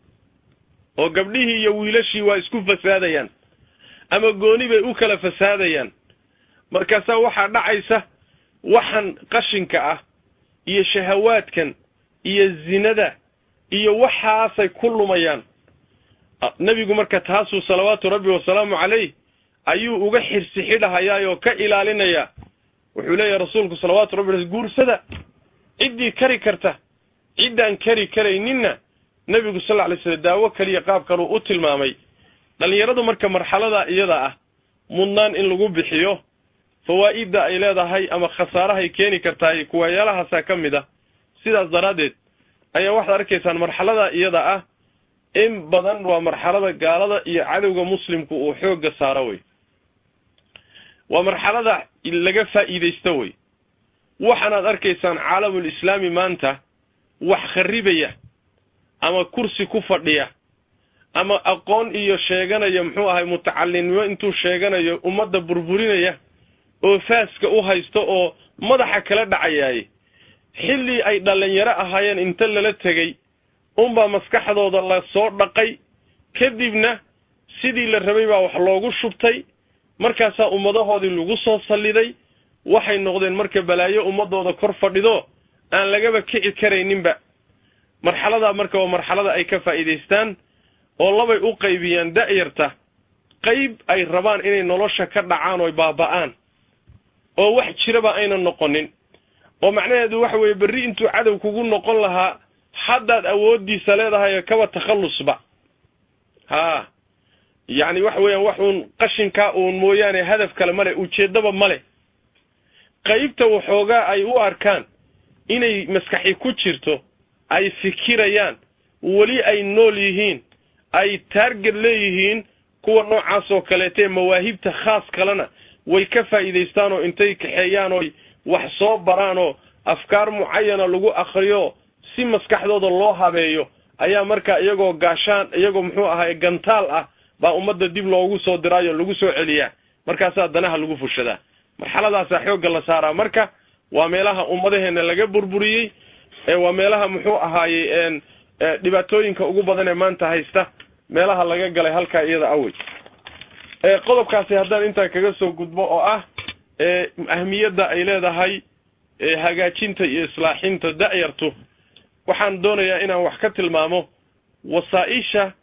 oo gabdhihii iyo wiilashii waa isku fasaadayaan ama gooni bay u kala fasaadayaan markaasaa waxaa dhacaysa waxan qashinka ah iyo shahawaadkan iyo zinada iyo waxaasay ku lumayaan nebigu marka taasuu salawaatu rabbi wasalaamu calayh ayuu uga xirsi xidhahayaa oo ka ilaalinayaa wuxuu leeyahay rasuulku salawaatu rabbi guursada ciddii kari karta ciddaan kari karayninna nebigu sal lla alay slam daawo kaliya qaab kaluu u tilmaamay dhallinyaradu marka marxalada iyada ah mudnaan in lagu bixiyo fawaa'idda ay leedahay ama khasaarahay keeni kartaay kuwaayaalahaasaa ka mid ah sidaas daraaddeed ayaa waxaad arkaysaan marxalada iyada ah in badan waa marxalada gaalada iyo cadowga muslimku uu xoogga saaro wey waa marxalada laga faa'iidaysto wey waxaanaad arkaysaan caalamul islaami maanta wax kharribaya ama kursi ku fadhiya ama aqoon iyo sheeganaya muxuu ahay mutacalinimo intuu sheeganayo ummadda burburinaya oo faaska u haysto oo madaxa kala dhacayaaye xilli ay dhallinyaro ahaayeen inta lala tegey unbaa maskaxdooda la soo dhaqay kadibna sidii la rabay baa wax loogu shubtay markaasaa ummadahoodii lagu soo salliday waxay noqdeen marka balaayo ummadooda kor fadhido aan lagaba kici karayninba marxaladaa marka waa marxalada ay ka faa'iidaystaan oo labay u qaybiyaan da'yarta qayb ay rabaan inay nolosha ka dhacaan oo baaba'aan oo wax jiraba aynan noqonin oo macnaheedu waxa weeye berri intuu cadow kugu noqon lahaa haddaad awooddiisa leedahay kaba takhallusba haa yacni waxa weeyaan wax uun qashinkaa uun mooyaane hadaf kale male ujeeddaba male qaybta waxoogaa ay u arkaan inay maskaxi ku jirto ay fikirayaan weli ay nool yihiin ay taarget leeyihiin kuwa noocaas oo kaleetee mawaahibta khaas kalena way ka faa'iidaystaan oo intay kaxeeyaan oo wax soo baraan oo afkaar mucayana lagu akriyo si maskaxdooda loo habeeyo ayaa markaa iyagoo gaashaan iyagoo muxuu ahaay gantaal ah baa ummadda dib loogu soo diraayo lagu soo celiyaa markaasaa danaha lagu fushadaa marxaladaasaa xoogga la saaraa marka waa meelaha ummadaheena laga burburiyey waa meelaha muxuu ahaayey dhibaatooyinka ugu badan ee maanta haysta meelaha laga galay halkaa iyada awey qodobkaasi haddaan intaa kaga soo gudbo oo ah ahmiyadda ay leedahay hagaajinta iyo islaaxinta da'yartu waxaan doonayaa inaan wax ka tilmaamo wasaa-isha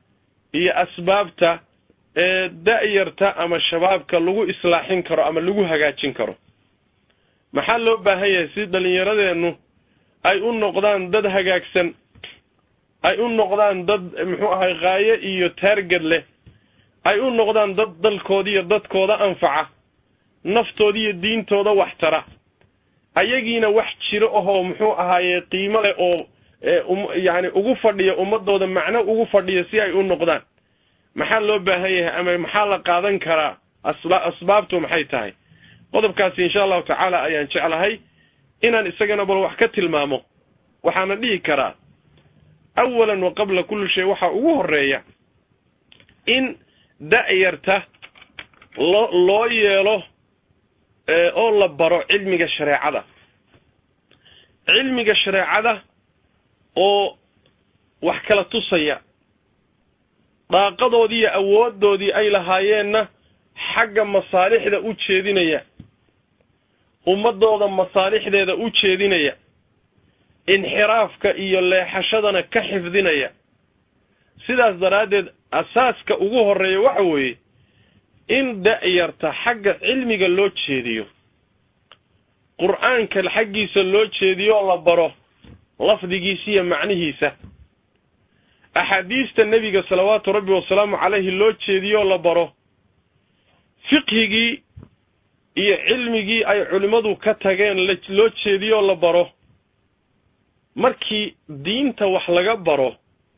iyo asbaabta ee da-yarta ama shabaabka lagu islaaxin karo ama lagu hagaajin karo maxaa loo baahan yahay si dhallinyaradeennu ay u noqdaan dad hagaagsan ay u noqdaan dad muxuu ahay qaayo iyo taarged leh ay u noqdaan dad dalkooda iyo dadkooda anfaca naftooda iyo diintooda wax tara ayagiina wax jiro ahoo muxuu ahaaye qiimo leh oo yacni ugu fadhiya ummadooda macno ugu fadhiya si ay u noqdaan maxaa loo baahan yahay ama maxaa la qaadan karaa asba asbaabtu maxay tahay qodobkaasi insha allahu tacaala ayaan jeclahay inaan isagana bal wax ka tilmaamo waxaana dhihi karaa awalan wa qabla kulli shay waxaa ugu horeeya in da-yarta loo loo yeelo oo la baro cilmiga shareecada cilmiga shareecada oo wax kala tusaya daaqadoodii iyo awooddoodii ay lahaayeenna xagga masaalixda u jeedinaya ummadooda masaalixdeeda u jeedinaya inxiraafka iyo leexashadana ka xifdinaya sidaas daraaddeed asaaska ugu horreeya waxa weeye in da-yarta xagga cilmiga loo jeediyo qur-aanka xaggiisa loo jeediyo la baro lafdigiisa iyo macnihiisa axaadiista nebiga salawaatu rabbi wasalaamu calayhi loo jeediyo la baro fiqhigii iyo cilmigii ay culimmadu ka tageen loo jeediyo la baro markii diinta wax laga baro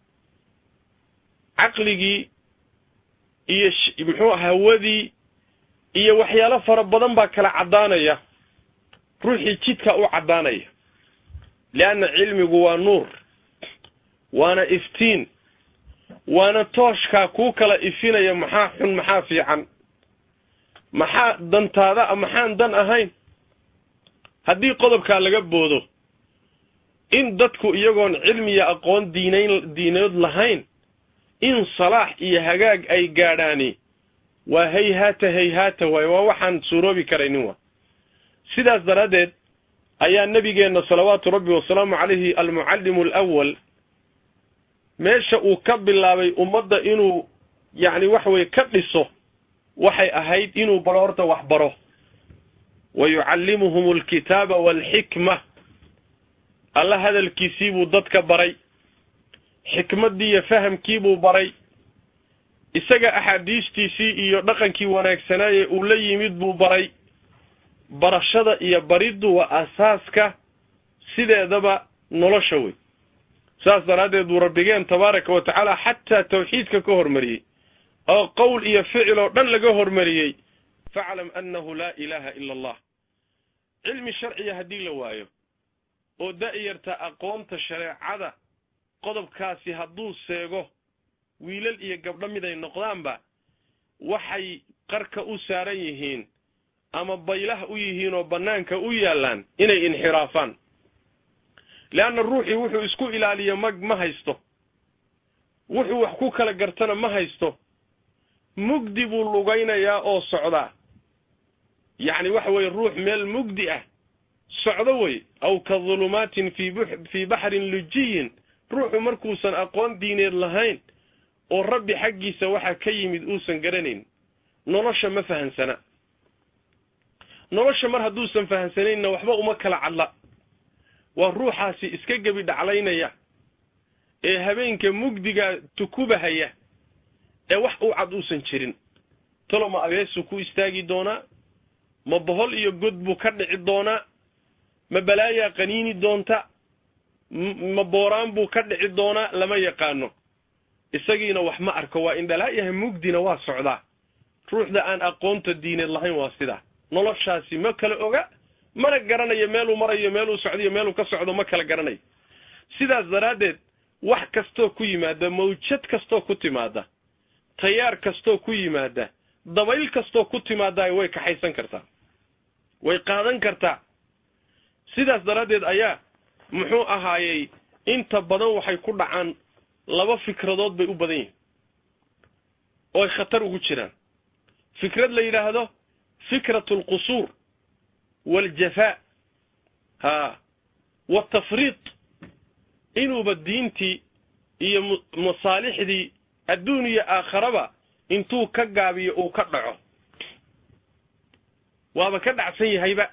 caqligii iyo muxuu hawadii iyo waxyaalo fara badan baa kala caddaanaya ruuxii jidka u caddaanaya leanna cilmigu waa nuur waana iftiin waana tooshkaa kuu kala ifinaya maxaa xun maxaa fiican maxaa dantaada maxaan dan ahayn haddii qodobkaa laga boodo in dadku iyagoon cilmiya aqoon diinayn diineed lahayn in salaax iyo hagaag ay gaadhaani waa hayhaata hayhaata waaye waa waxaan suuroobi karaynin wa sidaas daraaddeed ayaa nebigeenna salawaatu rabbi wasalaamu calayhi almucallimu alawal meesha uu ka bilaabay ummadda inuu yacni waxa weye ka dhiso waxay ahayd inuu baro horta wax baro wa yucallimuhum alkitaaba waalxikma alla hadalkiisii buu dadka baray xikmaddii iyo fahamkiibuu baray isaga axaadiistiisii iyo dhaqankii wanaagsanaaye uu la yimid buu baray barashada iyo bariddu waa asaaska sideedaba nolosha wey saas daraaddeed buu rabbigeen tabaaraka wa tacaala xataa tawxiidka ka hormariyey oo qowl iyo ficil oo dhan laga hormariyey faclam annahu laa ilaaha ila allah cilmi sharciya haddii la waayo oo da-yarta aqoonta shareecada qodobkaasi hadduu seego wiilal iyo gabdho miday noqdaanba waxay qarka u saaran yihiin ama baylah u yihiin oo bannaanka u yaallaan inay inxiraafaan leanna ruuxii wuxuu isku ilaaliyo ma ma haysto wuxuu wax ku kala gartana ma haysto mugdi buu lugaynayaa oo socdaa yacni waxa weeye ruux meel mugdi ah socdo wey aw ka dulumaatin fii fii baxrin lujiyin ruuxu markuusan aqoon diineed lahayn oo rabbi xaggiisa waxa ka yimid uusan garanayn nolosha ma fahansana nolosha mar hadduusan fahansanaynna waxba uma kala cadla waa ruuxaasi iska gebi dhaclaynaya ee habeenka mugdiga tukubahaya ee wax u cad uusan jirin talo ma abeesuu ku istaagi doonaa ma bohol iyo god buu ka dhici doonaa ma balaayaa qaniini doonta ma booraan buu ka dhici doonaa lama yaqaano isagiina wax ma arko waa indhalaayaha mugdina waa socdaa ruuxda aan aqoonta diineed lahayn waa sidaa noloshaasi ma kala oga mana garanayo meeluu marayo meeluu socdayo meeluu ka socdo ma kala garanayo sidaas daraaddeed wax kastoo ku yimaada mawjad kastoo ku timaada tayaar kastoo ku yimaada dabayl kastoo ku timaadaay way kaxaysan kartaa way qaadan kartaa sidaas daraaddeed ayaa muxuu ahaayey inta badan waxay ku dhacaan laba fikradood bay u badan yihiin oo ay khatar ugu jiraan fikrad la yidhaahdo fikratu alqusuur waaljafaa ha watafriid inuuba diintii iyo masaalixdii adduun iyo aakharaba intuu ka gaabiyo uu ka dhaco waaba ka dhacsan yahayba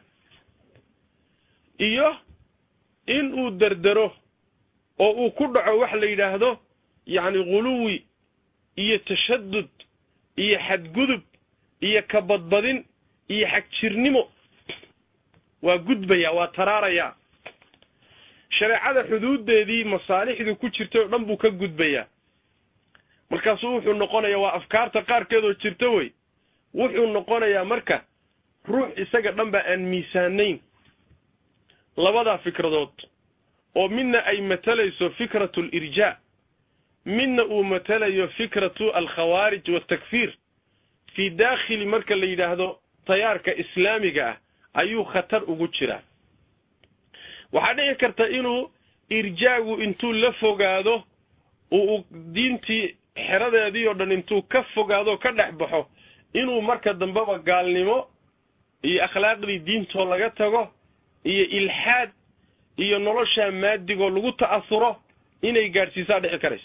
iyo in uu derdero oo uu ku dhaco wax la yidhaahdo yacni khuluwi iyo tashadud iyo xadgudub iyo kabadbadin iyo xagjirnimo waa gudbaya waa taraarayaa shareecada xuduuddeedii masaalixdii ku jirtay oo dhan buu ka gudbayaa markaasuu wuxuu noqonayaa waa afkaarta qaarkeedoo jirta wey wuxuu noqonayaa marka ruux isaga dhan ba aan miisaanayn labadaa fikradood oo midna ay matalayso fikratu alirjaa midna uu matalayo fikratu alkhawaarij waltakfiir fii daakhili marka la yidhaahdo tayaarka islaamiga ah ayuu khatar ugu jiraa waxaa dhici karta inuu irjaagu intuu la fogaado uu diintii xeradeedii oo dhan intuu ka fogaado ka dhex baxo inuu marka dambeba gaalnimo iyo akhlaaqdii diintoo laga tago iyo ilxaad iyo noloshaa maadigoo lagu ta'asuro inay gaadhsiisaa dhici karaysa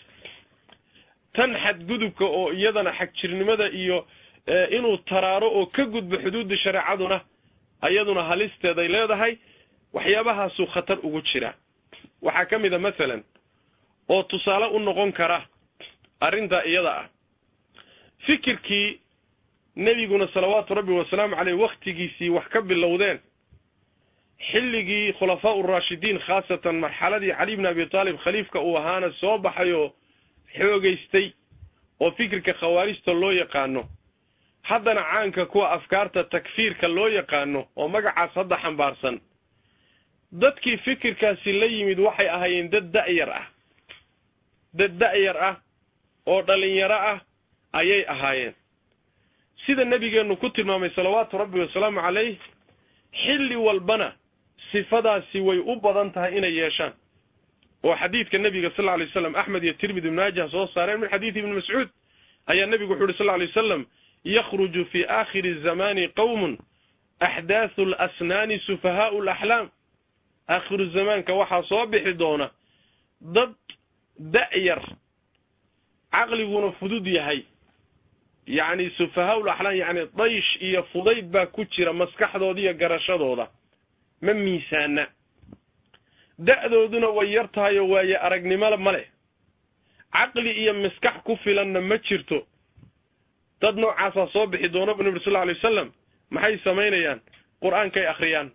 tan xadgudubka oo iyadana xagjirnimada iyo inuu taraaro oo ka gudbo xuduudda shareecaduna iyaduna halisteeday leedahay waxyaabahaasuu khatar ugu jiraa waxaa ka mid a masalan oo tusaale u noqon kara arrintaa iyada ah fikirkii nebiguna salawaatu rabbi wasalaamu caleyh wakhtigiisii wax ka bilowdeen xilligii khulafaa uraashidiin khaasatan marxaladii cali bni abi taalib khaliifka uu ahaana soo baxay oo xoogaystay oo fikirka khawaarijta loo yaqaano haddana caanka kuwa afkaarta takfiirka loo yaqaano oo magacaas hadda xambaarsan dadkii fikirkaasi la yimid waxay ahaayeen dad da'yar ah dad da'yar ah oo dhalinyaro ah ayay ahaayeen sida nebigeennu ku tilmaamay salawaatu rabbi wasalaamu calayh xilli walbana sifadaasi way u badan tahay inay yeeshaan oo xadiidka nebiga sal lla lay waslam axmed iyo tirmidi ibn maajah soo saareen min xadiidi ibni mascuud ayaa nebigu wuxu uhi sal lla lay wasalam yakhruju fi aakhiri zamani qowmun axdaathu alasnaani sufahaau alaxlaam aakhiru zamaanka waxaa soo bixi doona dad da'yar caqliguna fudud yahay yacni sufahaau laxlaam yacni daysh iyo fudayd baa ku jira maskaxdooda iyo garashadooda ma miisaana da'dooduna way yar tahay oo waaye aragnimo ma leh caqli iyo maskax ku filanna ma jirto dad noocaasaa soo bixi doona bu nabi sal lla alay wasalam maxay samaynayaan qur-aankay akhriyaan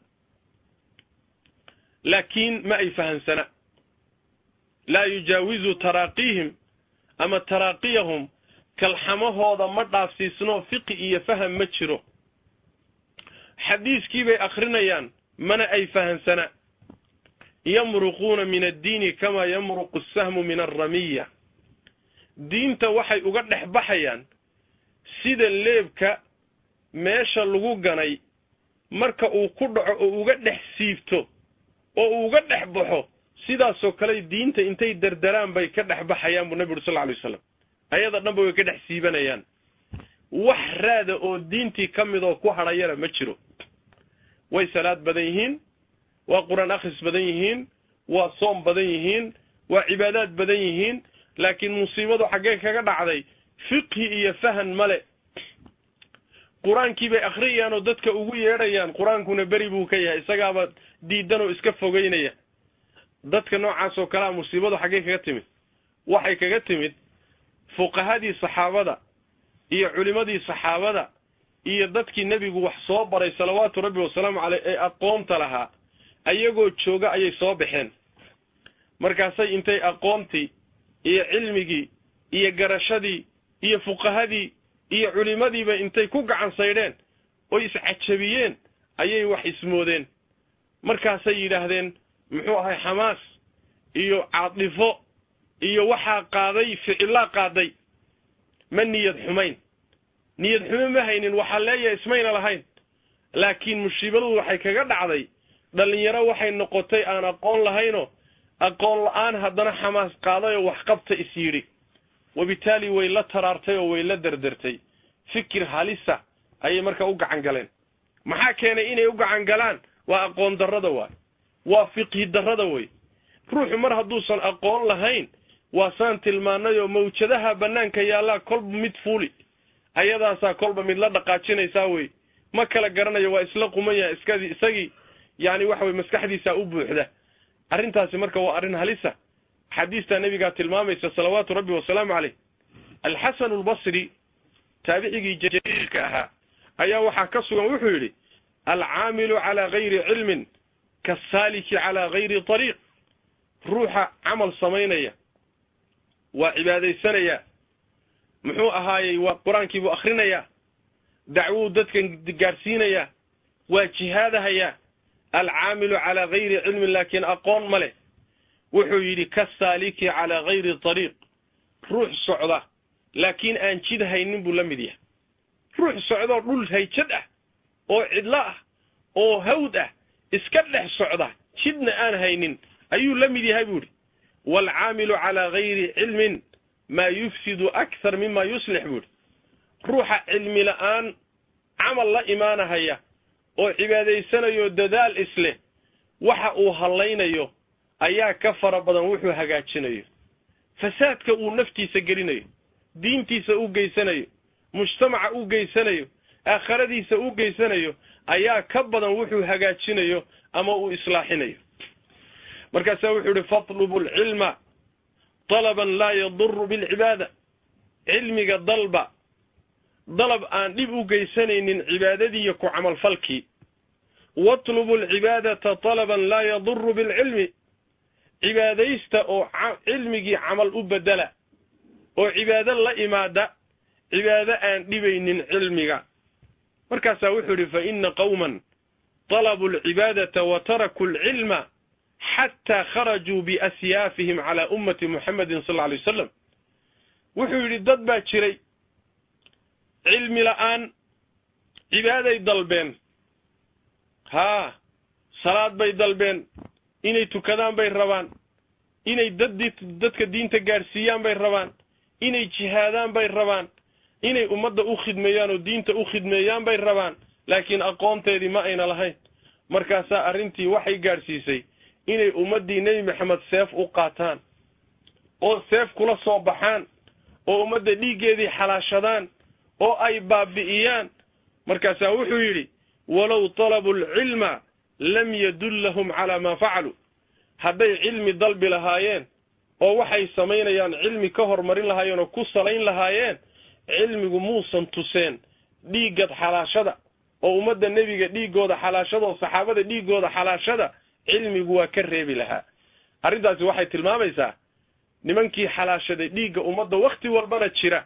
laakiin ma ay fahamsana laa yujaawizu taraaqiihim ama taraaqiyahum kalxamahooda ma dhaafsiisno fiqi iyo faham ma jiro xadiiskii bay akhrinayaan mana ay fahamsana yamruquuna min addiini kamaa yamruqu asahmu min alramiya diinta waxay uga dhex baxayaan sida leebka meesha lagu ganay marka uu ku dhaco oo uga dhex siibto oo uu uga dhex baxo sidaasoo kale diinta intay derderaan bay ka dhex baxayaan buu nabi uri sal lla alay wasalam ayada dhanba way ka dhex siibanayaan wax raada oo diintii ka mid oo ku hadhayana ma jiro way salaad badan yihiin waa qur-aan akhris badan yihiin waa soom badan yihiin waa cibaadaad badan yihiin laakiin musiibadu xaggee kaga dhacday fiqhi iyo fahan male qur-aankii bay akhriyayaan oo dadka ugu yeedhayaan qur-aankuna beri buu ka yahay isagaaba diidan oo iska fogeynaya dadka noocaas oo kalea musiibadu xaggee kaga timid waxay kaga timid fuqahadii saxaabada iyo culimadii saxaabada iyo dadkii nebigu wax soo baray salawaatu rabbi wasalaamu caleyh ee aqoonta lahaa ayagoo jooga ayay soo baxeen markaasay intay aqoontii iyo cilmigii iyo garashadii iyo fuqahadii iyo culimadiiba intay ku gacan saydheen oy iscajabiyeen ayay wax ismoodeen markaasay yidhaahdeen muxuu ahay xamaas iyo caadifo iyo waxaa qaaday ficillaa qaaday ma niyad xumayn niyad xumo ma haynin waxaa leeyahay ismayna lahayn laakiin musiibadu waxay kaga dhacday dhallinyaro waxay noqotay aan aqoon lahaynoo aqoon la-aan haddana xamaas qaaday oo waxqabta is yidhi wabitaali way la taraartay oo way la derdertay fikir halisa ayay marka u gacan galeen maxaa keenay inay u gacan galaan waa aqoon darrada waay waa fiqhi darrada wey ruuxu mar hadduusan aqoon lahayn waa saan tilmaanay oo mawjadaha bannaanka yaallaa kolba mid fuuli ayadaasaa kolba mid la dhaqaajinaysaa wey ma kala garanayo waa isla quman yahay iskadii isagii yani waxa weye maskaxdiisaa u buuxda arrintaasi marka waa arrin halisa axaadiistaa nebigaa tilmaamaysa salawaatu rabbi wasalaamu caleyh alxasanu albasri taabicigii jaliilka ahaa ayaa waxaa ka sugan wuxuu yidhi alcaamilu calaa gayri cilmin kasaaliki calaa gayri ariiq ruuxa camal samaynaya waa cibaadaysanayaa muxuu ahaayey waa qur-aankiibuu akhrinayaa dacwuu dadkan gaadhsiinayaa waa jihaadahayaa alcaamilu calaa gayri cilmin laakiin aqoon ma leh wuxuu yidhi kasaaliki calaa gayri ariiq ruux socda laakiin aan jid haynin buu la mid yahay ruux socdoo dhul hayjad ah oo cidlo ah oo hawd ah iska dhex socda jidna aan haynin ayuu la mid yahay buu yidhi waalcaamilu calaa gayri cilmin maa yufsidu akthar mima yuslix buu yidhi ruuxa cilmi la'aan camal la imaanahaya oo cibaadaysanayo dadaal isleh waxa uu hallaynayo ayaa ka fara badan wuxuu hagaajinayo fasaadka uu naftiisa gelinayo diintiisa u geysanayo mujtamaca u geysanayo aakhiradiisa u geysanayo ayaa ka badan wuxuu hagaajinayo ama uu islaaxinayo markaasaa wuxuu yihi fatlubu alcilma dalaban laa yaduru bilcibaada cilmiga dalba dalab aan dhib u geysanaynin cibaadadiiyo ku camalfalkii watlubu alcibaadata talaban laa yaduru bilcilmi cibaadaysta oo cilmigii camal u bedela oo cibaado la imaada cibaado aan dhibaynin cilmiga markaasaa wuxuu idhi fa ina qowman طalabuu alcibaadata wa tarakuu alcilma xataa kharajuu biasyaafihim calaa ummati muxamedin sal alay wasalam wuxuu yidhi dad baa jiray cilmi la'aan cibaaday dalbeen haa salaad bay dalbeen inay tukadaan bay rabaan inay dad dadka diinta gaadhsiiyaan bay rabaan inay jihaadaan bay rabaan inay ummadda u khidmeeyaan oo diinta u khidmeeyaan bay rabaan laakiin aqoonteedii ma ayna lahayn markaasaa arrintii waxay gaadhsiisay inay ummaddii nebi maxamed seef u qaataan oo seef kula soo baxaan oo ummadda dhiiggeedii xalaashadaan oo ay baabi'iyaan markaasaa wuxuu yidhi walow talabuu alcilma lam yadullahum calaa maa facaluu hadday cilmi dalbi lahaayeen oo waxay samaynayaan cilmi ka hormarin lahaayeen oo ku salayn lahaayeen cilmigu muusan tuseen dhiiggad xalaashada oo ummadda nebiga dhiiggooda xalaashada oo saxaabada dhiiggooda xalaashada cilmigu waa ka reebi lahaa arrintaasi waxay tilmaamaysaa nimankii xalaashaday dhiigga ummadda wakhti walbana jira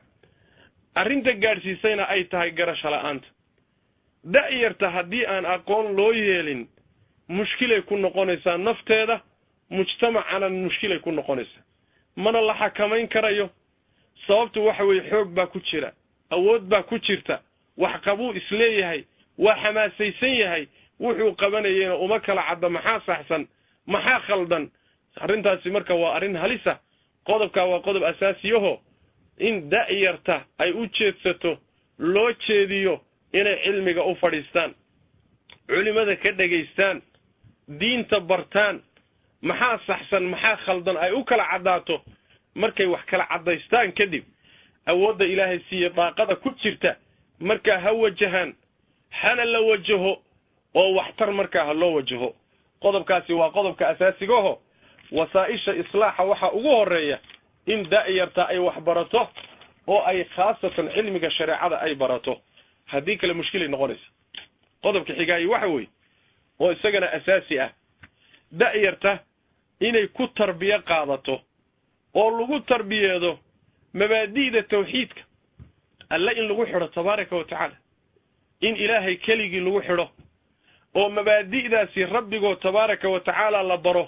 arrinta gaadhsiisayna ay tahay garasho la'aanta da'yarta haddii aan aqoon loo yeelin mushkilay ku noqonaysaa nafteeda mujtamacana mushkilay ku noqonaysaa mana la xakamayn karayo sababtu waxa weeye xoog baa ku jira awood baa ku jirta wax qabuu isleeyahay waa xamaasaysan yahay wuxuu qabanayeyna uma kala cadda maxaa saxsan maxaa khaldan arrintaasi marka waa arrin halisa qodobkaa waa qodob asaasiyaho in da'yarta ay u jeedsato loo jeediyo inay cilmiga u fadhiistaan culimada ka dhegaystaan diinta bartaan maxaa saxsan maxaa khaldan ay u kala caddaato markay wax kala caddaystaan kadib awoodda ilaahay siiye daaqada ku jirta markaa ha wajahaan hana la wajaho oo waxtar markaa ha loo wajaho qodobkaasi waa qodobka asaasigaho wasaa-isha islaaxa waxaa ugu horeeya in da'yarta ay wax barato oo ay khaasatan cilmiga shareecada ay barato haddii kale mushkilay noqonaysa qodobka xigaayi waxa weeye oo isagana asaasi ah da'yarta inay ku tarbiyo qaadato oo lagu tarbiyeedo mabaadi'da tawxiidka alle in lagu xidho tabaaraka wa tacaala in ilaahay keligii lagu xidho oo mabaadi'daasi rabbigoo tabaaraka wa tacaala la baro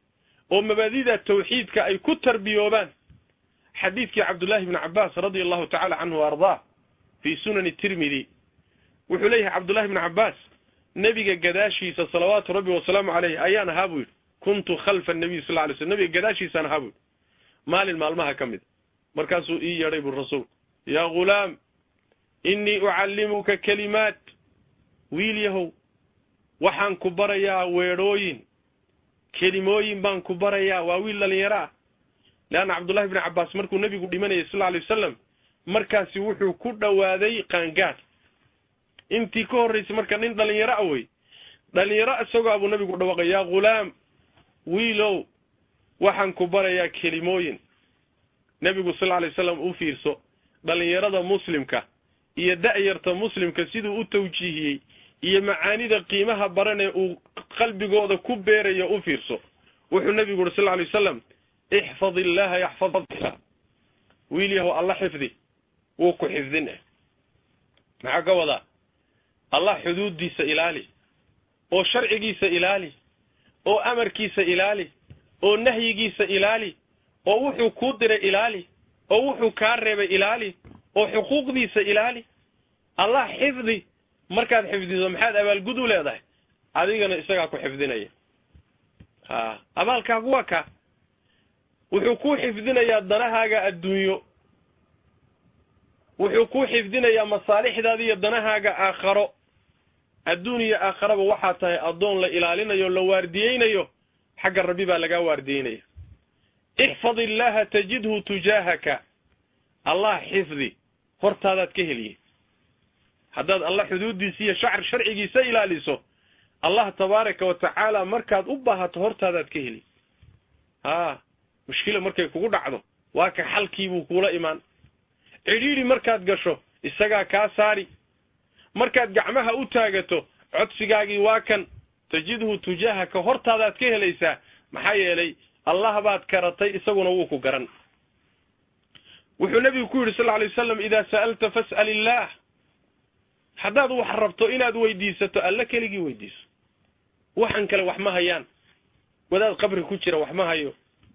oo mabaadi'da tawxiidka ay ku tarbiyoobaan xadiidkii cabdullaahi bni cabbaas radia allahu tacala canhu wa ardaa fii sunani tirmidi wuxuu leeyahay cabdullahi bni cabbaas nebiga gadaashiisa salawaatu rabbi wasalaamu caleyh ayaan ahaa buu yidhi kuntu khalfa nabiy sal lay slm nebiga gadaashiisaan ahaa buu yidhi maalin maalmaha ka mid markaasuu ii yeedhay buu rasuulku yaa ghulaam innii ucallimuka kelimaat wiil yahow waxaan ku barayaa weedhooyin kelimooyin baan ku barayaa waa wiil dhalinyaro ah leanna cabdullahi bni cabbaas markuu nebigu dhimanayay sal alay wasalam markaasi wuxuu ku dhowaaday qaangaad intii ka horraysay marka nin dhalinyaro a wey dhalinyaro isagoo abuu nebigu dhawaqay yaa ghulaam wiilow waxaan ku barayaa kelimooyin nebigu sal alay wasalam u fiirso dhalinyarada muslimka iyo da'yarta muslimka siduu u tawjiihiyey iyo macaanida qiimaha baran ee uu qalbigooda ku beerayo u fiirso wuxuu nebigu uhi sal lla alay wasalam ixfad illaha yaxfadka wiil yahow alla xifdi wuu ku xifdin eh maxaa ka wadaa allah xuduuddiisa ilaali oo sharcigiisa ilaali oo amarkiisa ilaali oo nahyigiisa ilaali oo wuxuu kuu diray ilaali oo wuxuu kaa reebay ilaali oo xuquuqdiisa ilaali allah xifdi markaad xifdiso maxaad abaalgud u leedahay adigana isagaa ku xifdinaya ha abaalkaagu waa kaa wuxuu kuu xifdinayaa danahaaga adduunyo wuxuu kuu xifdinayaa masaalixdaada iyo danahaaga aakharo adduun iyo aakharaba waxaa tahay addoon la ilaalinayo o la waardiyeynayo xagga rabbi baa lagaa waardiyeynaya ixfad illaaha tajidhu tujaahaka allah xifdi hortaadaad ka heliye haddaad allah xuduuddiisa iyo shacr sharcigiisa ilaaliso allah tabaaraka wa tacaala markaad u baahato hortaadaad ka heli haa mushkila markay kugu dhacdo waa ka xalkiibuu kuula imaan cidhiidhi markaad gasho isagaa kaa saari markaad gacmaha u taagato codsigaagii waa kan tajidhu tujaahaka hortaadaad ka helaysaa maxaa yeelay allah baad karatay isaguna wuu ku garan wuxuu nebigu ku yidhi sal alay wasalam idaa sa'alta fas'al illaah haddaad wax rabto inaad weydiisato alle keligii weydiiso waxan kale wax ma hayaan wadaad qabri ku jira wax ma hayo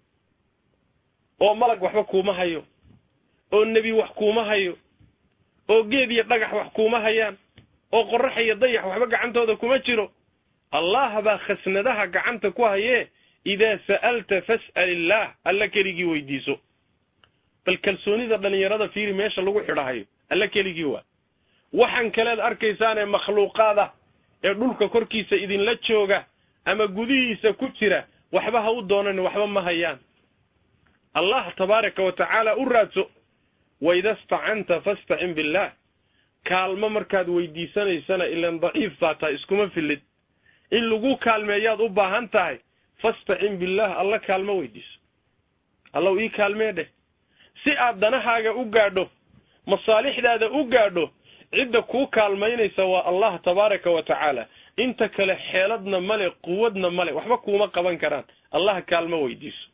oo malag waxba kuuma hayo oo nebi wax kuuma hayo oo geed iyo dhagax wax kuuma hayaan oo qorrax iyo dayax waxba gacantooda kuma jiro allah baa khasnadaha gacanta ku hayee idaa sa'alta fas'al illaah alla keligii weydiiso bal kalsoonida dhallinyarada fiiri meesha lagu xidhahayo alla keligii waa waxan kaleed arkaysaanee makhluuqaada ee dhulka korkiisa idinla jooga ama gudihiisa ku jira waxba ha u doonan waxba ma hayaan allah tabaaraka wa tacaala u raadso waida stacanta fastacin billaah kaalmo markaad weydiisanaysana ilan daciif baa tahay iskuma fillid in lagu kaalmeeyaad u baahan tahay fastacin billaah alla kaalmo weydiiso allow ii kaalmee dheh si aad danahaaga u gaadho masaalixdaada u gaadho cidda kuu kaalmaynaysa waa allah tabaaraka wa tacaala inta kale xeeladna male quwadna male waxba kuuma qaban karaan allah kaalmo weydiiso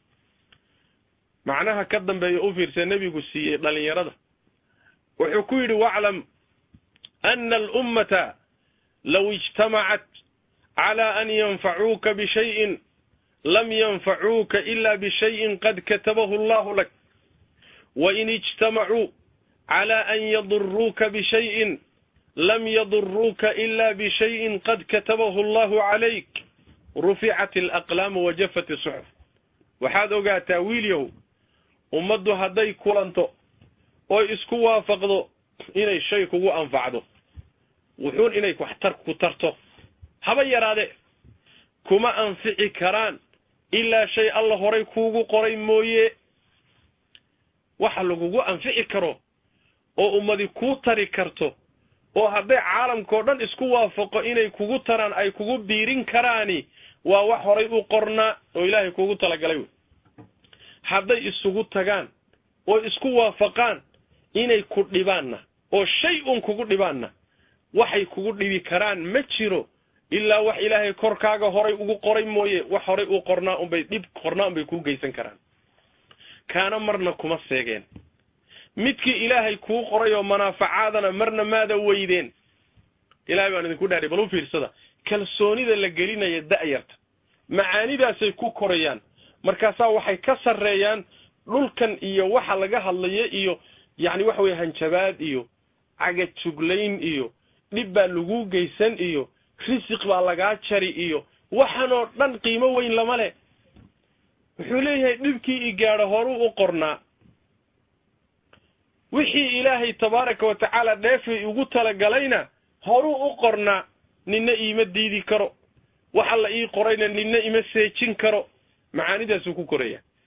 macnaha ka dambeeya u fiirsa nebigu siiyey dhalinyarada wuxuu ku yidhi waclam ana alummata low ijtamacat cala an yanfacuuka bishayin lam yanfacuuka ila bishayin qad katabahu allahu lak wain ijtamacuu cala an yaduruuka bishayin lam yaduruuka ila bishayin qad katabahu allahu calayk ruficat alaqlaamu wajafat isuxuf waxaad ogaataa wiilyahow ummaddu hadday kulanto oy isku waafaqdo inay shay kugu anfacdo wuxuun inay waxtar ku tarto haba yaraade kuma anfici karaan ilaa shay alla horay kuugu qoray mooye waxa lagugu anfici karo oo ummadi kuu tari karto oo hadday caalamkao dhan isku waafaqo inay kugu taraan ay kugu biirin karaani waa wax horay u qornaa oo ilaahay kuugu talagalay wey hadday isugu tagaan oo isku waafaqaan inay ku dhibaanna oo shay un kugu dhibaanna waxay kugu dhibi karaan ma jiro ilaa wax ilaahay korkaaga horay ugu qoray mooye wax horay u qornaa unbay dhib qornaa unbay kuu geysan karaan kaana marna kuma seegeen midkii ilaahay kuu qoray oo manaafacaadana marna maada weydeen ilahay baan idinku dhaadhay bal u fiirsada kalsoonida la gelinaya da'yarta macaanidaasay ku korayaan markaasaa waxay ka sarreeyaan dhulkan iyo waxa laga hadlayo iyo yacni waxa weye hanjabaad iyo cagajuglayn iyo dhib baa lagu geysan iyo risiq baa lagaa jari iyo waxanoo dhan qiimo weyn lama leh wuxuu leeyahay dhibkii i gaadho horuu u qornaa wixii ilaahay tabaaraka wa tacaala dheefay ugu talagalayna horuu u qornaa ninna iima diidi karo waxa la ii qorayna ninna ima seejin karo macaanidaasuu ku koraya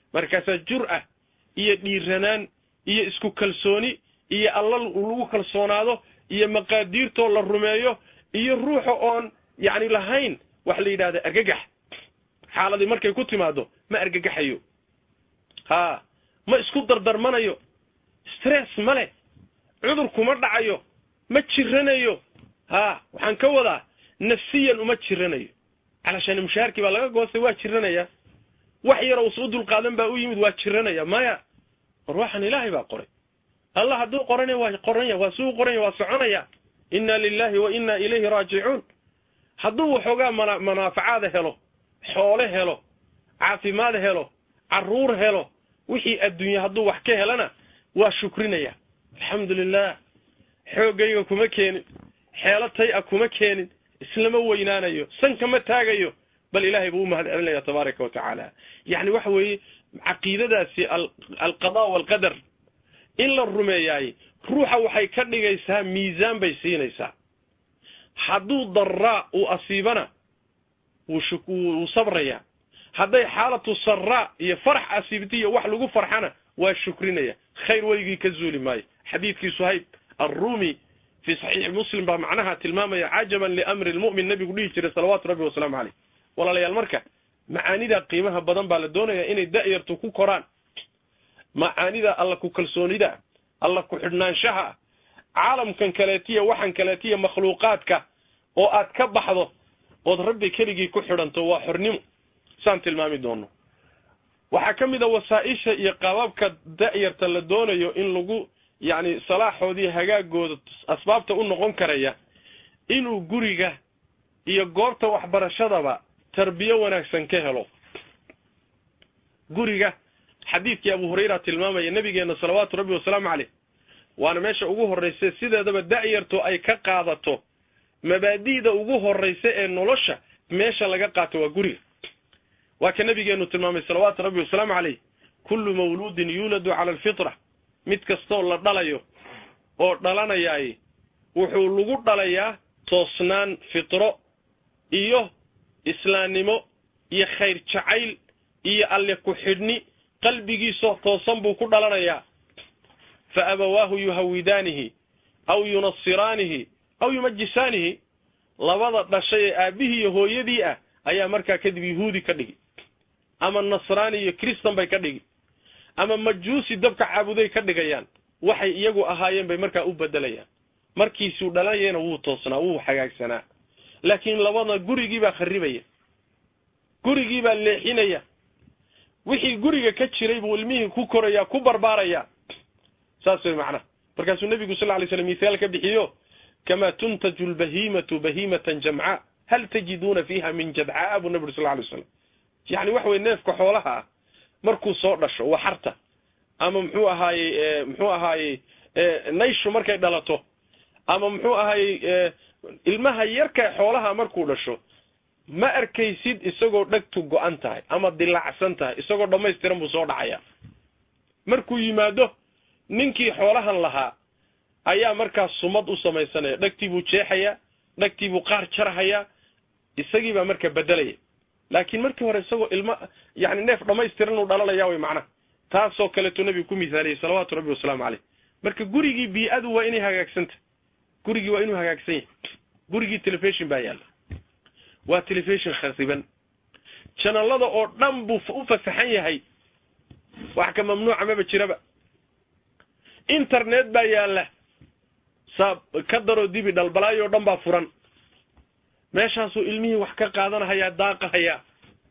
markaasaa jur'a iyo dhiiranaan iyo isku kalsooni iyo alla lagu kalsoonaado iyo maqaadiirtoo la rumeeyo iyo ruuxa oon yacni lahayn wax la yidhahda argagax xaaladii markay ku timaado ma argagaxayo haa ma isku dardarmanayo stress ma leh cudur kuma dhacayo ma jiranayo haa waxaan ka wadaa nafsiyan uma jiranayo calashaan mushaharkii baa laga goostay waa jiranaya wax yar uus u dulqaadan baa u yimid waa jiranaya maya war waxaan ilaahay baa qoray allah hadduu qorana waa qoranya waa suu qoranya waa soconaya inna lilahi wa inna ilayhi raajicuun hadduu waxoogaa mana manaafacaada helo xoole helo caafimaad helo carruur helo wixii adduunye hadduu wax ka helana waa shukrinaya alxamdu lilah xooggayga kuma keenin xeelo tay a kuma keenin islama weynaanayo sanka ma taagayo bal ilaahay buu u mahad celinaya tabaaraka wa tacaala yacni waxa weeye caqiidadaasi alqada waalqadar in la rumeeyaay ruuxa waxay ka dhigaysaa miisaan bay siinaysaa hadduu daraa uu asiibana wuu sabraya hadday xaalatu saraa iyo farax asiibtiyo wax lagu farxana waa shukrinaya khayr weligii ka zuuli maayo xadiidkii suhayb arrumi fii saxiixi muslim baa macnaha tilmaamaya cajaban liamri lmu'min nabigu dhihi jiray salawaatu rabbi wasalaamu caleyh walaalayaal marka macaanida qiimaha badan baa la doonaya inay da'yartu ku koraan macaanida alla ku kalsoonida alla ku xidhnaanshaha caalamkan kaleetiya waxan kaleetiya makhluuqaadka oo aad ka baxdo ood rabbi keligii ku xidhanto waa xornimo saan tilmaami doono waxaa ka mid a wasaa-isha iyo qaababka da'yarta la doonayo in lagu yacni salaaxoodii hagaagooda asbaabta u noqon karaya inuu guriga iyo goobta waxbarashadaba tarbiyo wanaagsan ka helo guriga xadiidkii abu hurayra tilmaamaya nabigeena salawaatu rabbi wasalaamu caleyh waana meesha ugu horraysa sideedaba da'yartu ay ka qaadato mabaadi'da ugu horraysa ee nolosha meesha laga qaato waa guriga waa ka nabigeenu tilmaamay salawaatu rabbi wasalaamu caleyh kullu mawluudin yuuladu cala alfitra mid kastoo la dhalayo oo dhalanayaay wuxuu lagu dhalayaa toosnaan fitro iyo islaamnimo iyo khayr jacayl iyo alle ku xidhni qalbigiisoo toosan buu ku dhalanayaa fa abawaahu yuhawidaanihi aw yunasiraanihi aw yumajisaanihi labada dhashay ee aabbihii iyo hooyadii ah ayaa markaa kadib yuhuudi ka dhigi ama nasraani iyo kristan bay ka dhigi ama majuusi dabka caabuday ka dhigayaan waxay iyagu ahaayeen bay markaa u bedelayaan markiisuu dhalanayana wuu toosnaa wuu hagaagsanaa laakiin labada gurigii baa kharibaya gurigii baa leexinaya wixii guriga ka jiray buu ilmihii ku koraya ku barbaaraya saas way macnaha markaasuu nebigu sal ly slam mithaal ka bixiyo kamaa tuntaju lbahiimatu bahimatan jamcaa hal tajiduuna fiiha min jadcaa buu nabi uri sal lay slam yacni waxa weye neefka xoolaha ah markuu soo dhasho waxarta ama muxuu ahaayey muxuu ahaayey nayshu markay dhalato ama muxuu ahaayey ilmaha yarka xoolaha markuu dhasho ma arkaysid isagoo dhegtu go-an tahay ama dilaacsan tahay isagoo dhammaystiran buu soo dhacaya markuu yimaado ninkii xoolahan lahaa ayaa markaas sumad u samaysanaya dhegtii buu jeexayaa dhegtii buu qaar jarhayaa isagii baa marka bedelaya laakiin markii hore isagoo ilma yani neef dhammaystiran uu dhalalaya way macnaha taasoo kaleeto nebigu ku misaaliyey salawaatu rabbi wasalaamu caleyh marka gurigii bii-adu waa inay hagaagsantah gurigii waa inuu hagaagsan yahay gurigii telefishon baa yaalla waa telefishon khasiban janalada oo dhan buu u fasaxan yahay wax ka mamnuuca maba jiraba internet baa yaalla saa ka daroo dibi dhalbalaayo o dhan baa furan meeshaasuu ilmihii wax ka qaadanahayaa daaqahayaa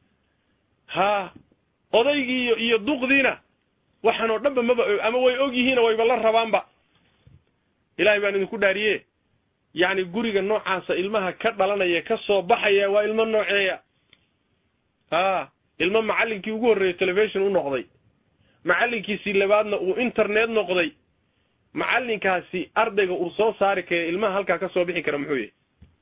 haa odaygii iyo iyo duqdiina waxaan oo dhanba maba ama way og yihiina wayba la rabaanba ilaahay baan idinku dhaariye yacni guriga noocaasa ilmaha ka dhalanaya ka soo baxaya waa ilmo nooceeya haa ilmo macallinkii ugu horreeyey telefishon u noqday macallinkiisii labaadna uu internet noqday macallinkaasi ardayga uu soo saari kara ilmaha halkaa ka soo bixi kara muxuu yahay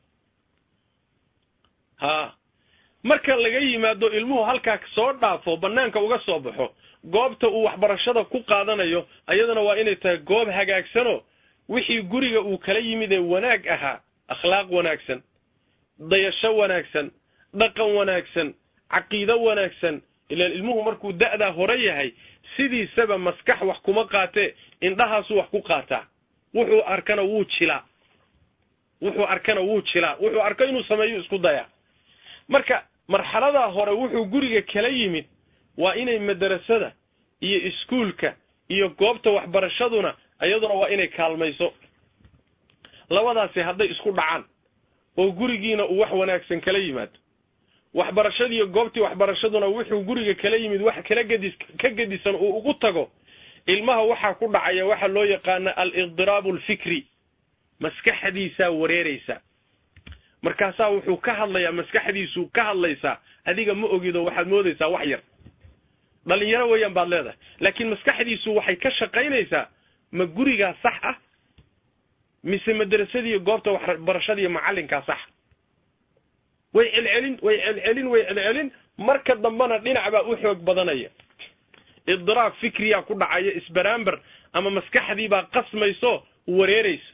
haa marka laga yimaado ilmuhu halkaa soo dhaafo banaanka uga soo baxo goobta uu waxbarashada ku qaadanayo ayadana waa inay tahay goob hagaagsanoo wixii guriga uu kala yimid ee wanaag ahaa akhlaaq wanaagsan dayasho wanaagsan dhaqan wanaagsan caqiido wanaagsan ilaan ilmuhu markuu da'daa hore yahay sidiisaba maskax wax kuma qaatee indhahaasuu wax ku qaataa wuxuu arkana wuu jilaa wuxuu arkana wuu jilaa wuxuu arko inuu sameeyo isku dayaa marka marxaladaa hore wuxuu guriga kala yimid waa inay madarasada iyo iskuulka iyo goobta waxbarashaduna iyaduna waa inay kaalmayso labadaasi hadday isku dhacaan oo gurigiina uu wax wanaagsan kala yimaado waxbarashadiiyo goobtii waxbarashaduna wuxuu guriga kala yimid wax kala gedis ka gedisan uu ugu tago ilmaha waxaa ku dhacaya waxa loo yaqaana al-idiraabu alfikri maskaxdiisaa wareeraysa markaasaa wuxuu ka hadlayaa maskaxdiisuu ka hadlaysaa adiga ma ogido waxaad moodaysaa wax yar dhalinyaro weeyaan baad leedahay laakiin maskaxdiisu waxay ka shaqaynaysaa ma gurigaa sax ah mise madrasadiiyo goobta waxbarashadiiyo macallinkaa sax way celcelin way celcelin way celcelin marka dambena dhinac baa u xoog badanaya idiraab fikriyaa ku dhacaya isbaraamber ama maskaxdiibaa qasmayso wareeraysa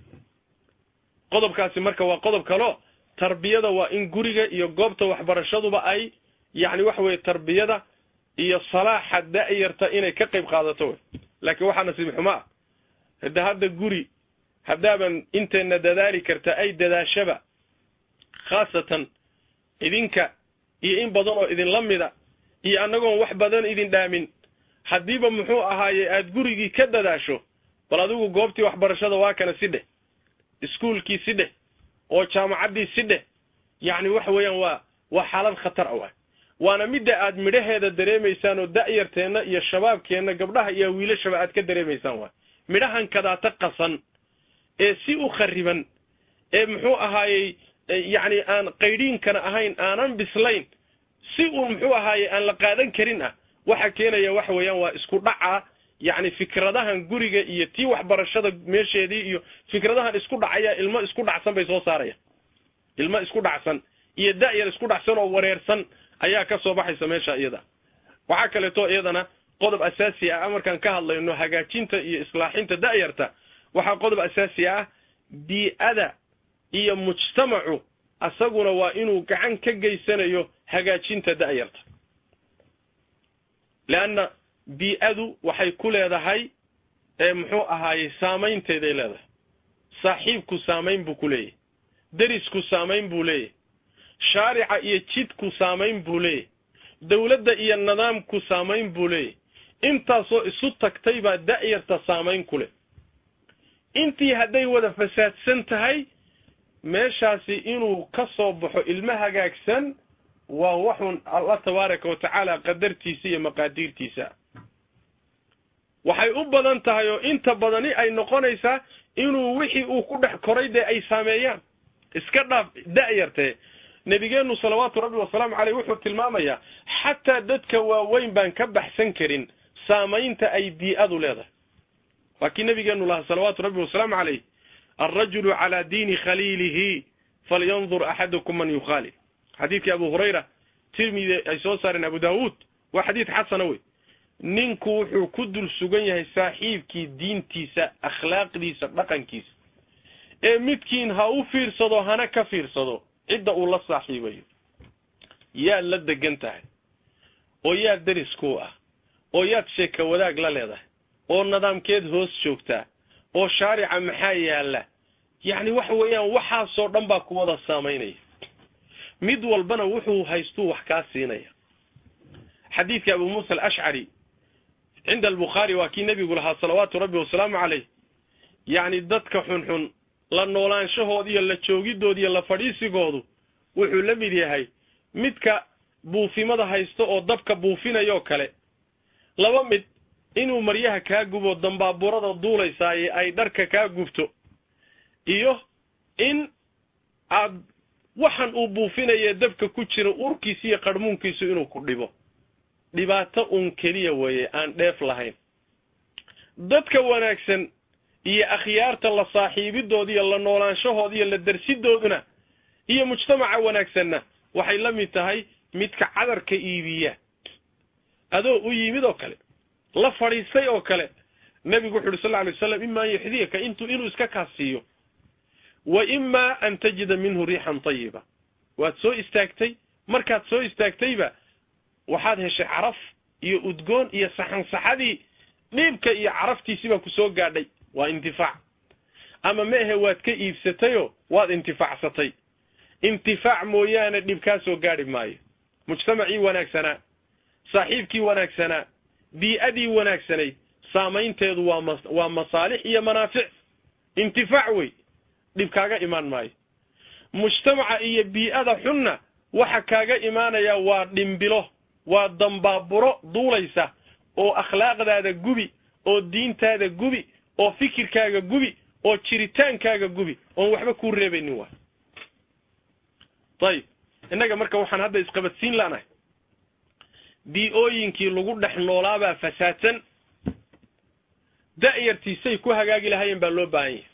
qodobkaasi marka waa qodob kaleo tarbiyada waa in guriga iyo goobta waxbarashaduba ay yacni waxa weeye tarbiyada iyo salaaxa da'yarta inay ka qayb qaadato wey laakiin waxaa nasiib xumo ah hada hadda guri haddaaban inteenna dadaali karta ay dadaashaba khaasatan idinka iyo in badan oo idinla mida iyo annagoon wax badan idin dhaamin haddiiba muxuu ahaaye aada gurigii ka dadaasho bal adigu goobtii waxbarashada waa kana si dheh iskuulkii si dheh oo jaamacaddii si dheh yacni waxa weeyaan waa waa xaalad khatar a waay waana midda aad midhaheeda dareemaysaan oo da'yarteenna iyo shabaabkeenna gabdhaha iyo wiilashaba aad ka dareemaysaan waay midhahan kadaata qasan ee si u khariban ee muxuu ahaayey yacni aan qaydhiinkana ahayn aanan bislayn si uun muxuu ahaaye aan la qaadan karin ah waxa keenaya waxa weeyaan waa isku dhaca yacni fikradahan guriga iyo tii waxbarashada meesheedii iyo fikradahan isku dhacaya ilmo isku dhacsan bay soo saarayaan ilmo isku dhacsan iyo da'yar isku dhacsan oo wareersan ayaa ka soo baxaysa meesha iyada waxaa kaleeto iyadana qodob asaasi ah markaan ka hadlayno hagaajinta iyo islaaxinta da'yarta waxaa qodob asaasi ah bii-ada iyo mujtamacu asaguna waa inuu gacan ka geysanayo hagaajinta da'yarta leanna bii-adu waxay ku leedahay ee muxuu ahaayey saamaynteeday leedahay saaxiibku saamayn buu ku leeyahy derisku saamayn buu leeyahy shaarica iyo jidku saamayn buu leeyahy dawladda iyo nidaamku saamayn buu leeyahy intaasoo isu tagtay baa da'yarta saamayn ku leh intii hadday wada fasaadsan tahay meeshaasi inuu ka soo baxo ilmo hagaagsan waa waxun allah tabaaraka wa tacaala qadartiisa iyo maqaadiirtiisa waxay u badan tahay oo inta badani ay noqonaysaa inuu wixii uu ku dhex koray dee ay saameeyaan iska dhaaf da'yartee nebigeennu salawaatu rabbi wasalaamu caleyh wuxuu tilmaamayaa xataa dadka waaweyn baan ka baxsan karin saamaynta ay bii-adu leedahay waa kii nabigeenu lahaa salawaatu rabbi wasalaamu caleyh alrajulu calaa diini khaliilihi falyandur axadukum man yukhaalil xadiidkii abu hurayra tirmidi ay soo saareen abu daawuud waa xadiid xasana wey ninku wuxuu ku dul sugan yahay saaxiibkii diintiisa akhlaaqdiisa dhaqankiisa ee midkiin ha u fiirsado hana ka fiirsado cidda uu la saaxiibayo yaad la degan tahay oo yaad deriskuu ah oo yaad sheeka wadaag la leedahay oo nidaamkeed hoos joogtaa oo shaarica maxaa yaalla yacni waxa weeyaan waxaasoo dhan baa ku wada saamaynaya mid walbana wuxuu haystuu wax kaa siinaya xadiidka abu muusa alashcari cinda albukhaari waa kii nebigu lahaa salawaatu rabbi wasalaamu caleyh yacni dadka xunxun la noolaanshahood iyo la joogidood iyo la fadhiisigoodu wuxuu la mid yahay midka buufimada haysto oo dabka buufinayoo kale laba mid inuu maryaha kaa gubo dambaaburada duulaysaaye ay dharka kaa gubto iyo in aad waxan uu buufinayee dabka ku jira urkiisa iyo qarhmuunkiisu inuu ku dhibo dhibaato uun keliya weeye aan dheef lahayn dadka wanaagsan iyo akhyaarta la saaxiibidooda iyo la noolaanshahooda iyo la darsidooduna iyo mujtamaca wanaagsanna waxay la mid tahay midka cadarka iibiya adoo u yimid oo kale la fadhiistay oo kale nebigu wuxu uhi sal lla alay waslam ima an yuxdiyaka intuu inuu iska kaasiiyo wa ima an tajida minhu riixan tayiba waad soo istaagtay markaad soo istaagtayba waxaad heshay caraf iyo udgoon iyo saxansaxadii dhiibka iyo caraftiisi baa ku soo gaadhay waa intifaac ama meehe waad ka iibsatayoo waad intifaacsatay intifaac mooyaane dhib kaa soo gaadhi maayo mujtamacii wanaagsanaa saaxiibkii wanaagsanaa bii-adii wanaagsanayd saamaynteedu waa ma waa masaalix iyo manaafic intifaac wey dhib kaaga imaan maayo mujtamaca iyo bii-ada xunna waxa kaaga imaanaya waa dhimbilo waa dambaaburo duulaysa oo akhlaaqdaada gubi oo diintaada gubi oo fikirkaaga gubi oo jiritaankaaga gubi oon waxba kuu reebaynin waay ayib innaga marka waxaan hadda isqabadsiin la'nahay bii-ooyinkii lagu dhex noolaabaa fasaadsan da'yartiisay ku hagaagi lahaayeen baa loo baahan yahay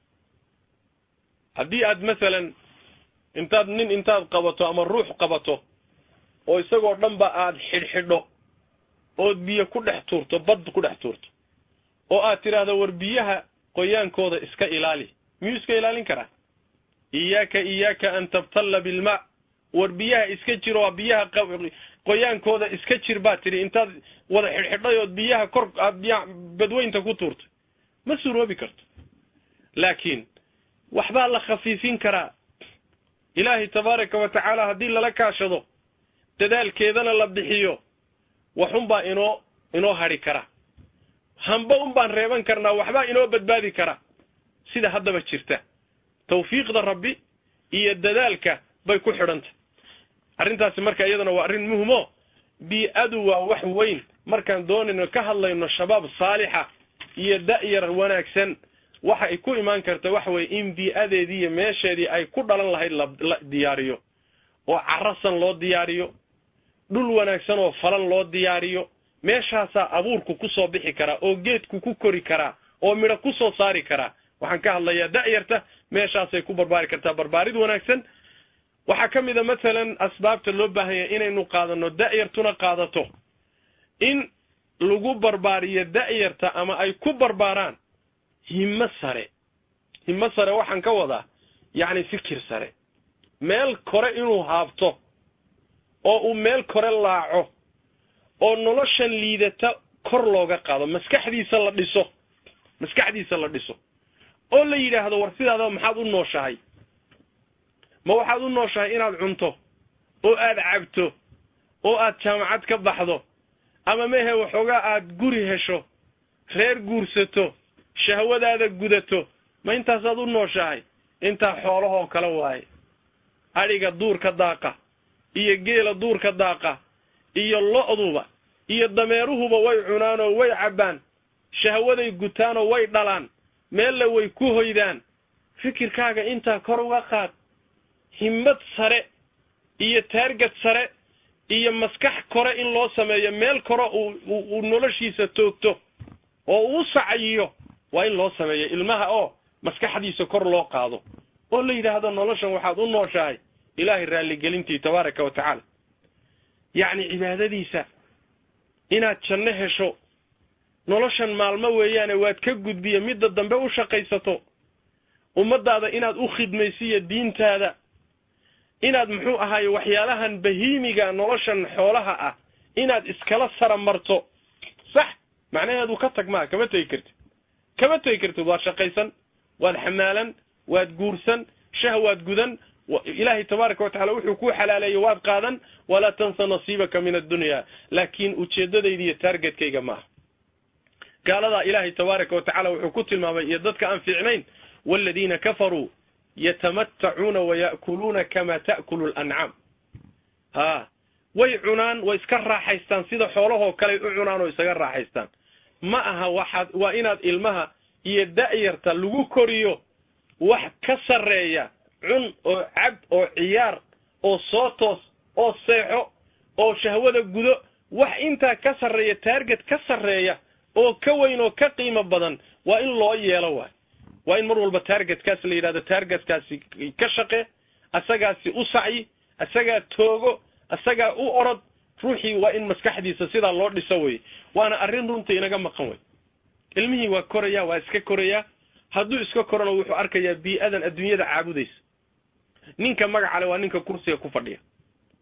haddii aad masalan intaad nin intaad qabato ama ruux qabato oo isagoo dhanba aad xidhxidho ood biyo ku dhex tuurto bad ku dhex tuurto oo aad tidhaahdo war biyaha qoyaankooda iska ilaali miyuu iska ilaalin karaa iyaaka iyaaka an tabtalla bilmaa war biyaha iska jir oo biyaha qoyaankooda iska jir baad tidhi intaad wada xidhxidhay ood biyaha kor aad biyaha badweynta ku tuurtay ma suroobi karto laakiin waxbaa la khafiifin karaa ilaahay tabaaraka wa tacaala haddii lala kaashado dadaalkeedana la bixiyo waxunbaa inoo inoo hadhi kara hamba un baan reeban karnaa waxbaa inoo badbaadi kara sida haddaba jirta tawfiiqda rabbi iyo dadaalka bay ku xidhantay arrintaasi marka iyadana waa arrin muhimo bii-adu waa wax weyn markaan doonayno ka hadlayno shabaab saalixa iyo da'yar wanaagsan waxa ay ku imaan karta waxa weye in bii-adeedii iyo meesheedii ay ku dhalan lahayd la diyaariyo oo carasan loo diyaariyo dhul wanaagsan oo falan loo diyaariyo meeshaasaa abuurku ku soo bixi karaa oo geedku ku kori karaa oo midho ku soo saari karaa waxaan ka hadlayaa da'yarta meeshaasay ku barbaari kartaa barbaarid wanaagsan waxaa ka mid a masalan asbaabta loo baahan yahay inaynu qaadano da'yartuna qaadato in lagu barbaariyo da'yarta ama ay ku barbaaraan himmo sare himmo sare waxaan ka wadaa yacni fikir sare meel kore inuu haabto oo uu meel kore laaco oo noloshan liidata kor looga qaado maskaxdiisa la dhiso maskaxdiisa la dhiso oo la yidhaahdo war sidaadaba maxaad u nooshahay ma waxaad u nooshahay inaad cunto oo aad cabto oo aad jaamacad ka baxdo ama mehe waxoogaa aad guri hesho reer guursato shahwadaada gudato ma intaasaad u nooshahay intaa xoolahoo kale waaye adhiga duurka daaqa iyo geela duurka daaqa iyo lo'duba iyo dameeruhuba way cunaanoo way cabbaan shahwaday gutaanoo way dhalaan meelle way ku hoydaan fikirkaaga intaa kor uga qaad himmad sare iyo taargad sare iyo maskax kore in loo sameeyo meel kore uu noloshiisa toogto oo uu sacayiyo waa in loo sameeyo ilmaha oo maskaxdiisa kor loo qaado oo la yidhaahdo noloshan waxaad u nooshahay ilaahay raalligelintii tabaaraka wa tacaala yacni cibaadadiisa inaad janno hesho noloshan maalmo weeyaane waad ka gudbiya midda dambe u shaqaysato ummaddaada inaad u khidmaysiyo diintaada inaad muxuu ahaaye waxyaalahan bahiimiga noloshan xoolaha ah inaad iskala sara marto sax macnaheedu ka tag maa kama tegi kartid kama tegi kartid waad shaqaysan waad xamaalan waad guursan shah waad gudan ilaahay tabaaraka watacala wuxuu kuu xalaaleeyey waad qaadan walaa tansa nasiibaka min addunya laakiin ujeeddadayda iyo taargetkayga maaha gaaladaa ilaahay tabaaraka wa tacala wuxuu ku tilmaamay iyo dadka aan fiicnayn waaladiina kafaruu yatamatacuuna waya'kuluuna kama ta'kulu lancaam ha way cunaan way iska raaxaystaan sida xoolahoo kaley u cunaan oo isaga raaxaystaan ma aha waxaad waa inaad ilmaha iyo da'yarta lagu koriyo wax ka sarreeya cun oo cab oo ciyaar oo soo toos oo seexo oo shahwada gudo wax intaa ka sarreeya taarget ka sarreeya oo ka weyn oo ka qiimo badan waa in loo yeelo waay waa in mar walba taargetkaas la yidhahdo taargetkaasi ka shaqe asagaasi u sacyi asagaa toogo asagaa u orod ruuxii waa in maskaxdiisa sidaa loo dhiso weye waana arrin runta inaga maqan wey ilmihii waa koraya waa iska korayaa hadduu iska korona wuxuu arkayaa bii-adan adduunyada caabudaysa ninka magacale waa ninka kursiga ku fadhiya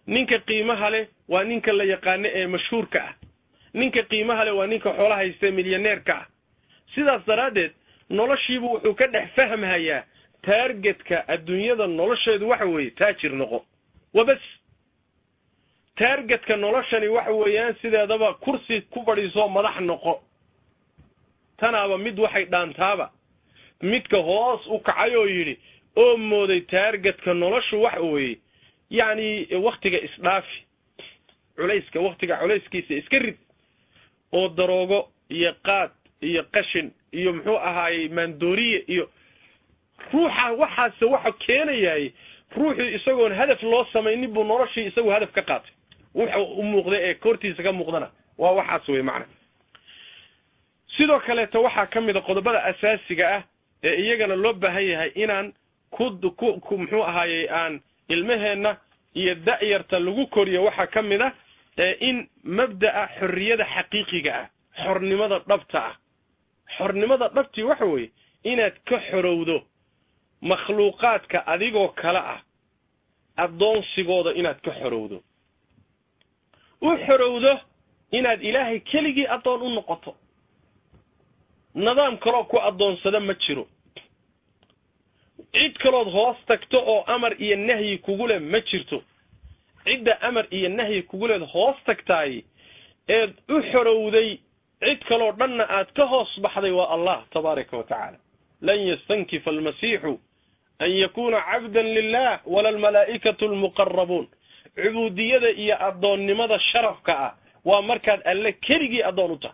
ninka qiimaha leh waa ninka la yaqaano ee mashhuurka ah ninka qiimaha leh waa ninka xoolo haysta milyaneerka ah sidaas daraaddeed noloshiibu wuxuu ka dhex fahmhayaa taargetka adduunyada nolosheedu waxa weeye taajir noqo wabas taargetka noloshani waxa weeyaan sideedaba kursi ku fadhiisoo madax noqo tanaaba mid waxay dhaantaaba midka hoos u kacay oo yidhi oo mooday taargetka noloshu waxa weeye yacni waktiga isdhaafi culayska waktiga culayskiisa iska rid oo daroogo iyo qaad iyo qashin iyo muxuu ahaayey maandooriye iyo ruuxa waxaase waxa keenayaay ruuxii isagoon hadaf loo samaynin buu noloshii isagu hadaf ka qaatay wuxa u muuqda ee kortiisa ka muuqdana waa waxaas wey macna sidoo kaleeto waxaa ka mid a qodobada asaasiga ah ee iyagana loo baahan yahay inaan ku ku muxuu ahaayey aan ilmaheenna iyo da'yarta lagu koriyo waxaa ka mid a in mabda'a xorriyada xaqiiqiga ah xornimada dhabta ah xornimada dhabtii waxa weeye inaad ka xorowdo makhluuqaadka adigoo kale ah addoonsigooda inaad ka xorowdo u xorowdo inaad ilaahay keligii addoon u noqoto nidaam kaloo ku addoonsada ma jiro cid kalood hoos tagto oo amar iyo nahyi kugu leh ma jirto cidda amar iyo nahyi kugu leed hoos tagtaay eed u xorowday cid kaloo dhanna aad ka hoos baxday waa allah tabaaraka wa tacaala lan yastankifa almasiixu an yakuuna cabdan lilah wala almalaa'ikatu almuqarabuun cubuudiyada iyo addoonnimada sharafka ah waa markaad alle keligii addoon u tahay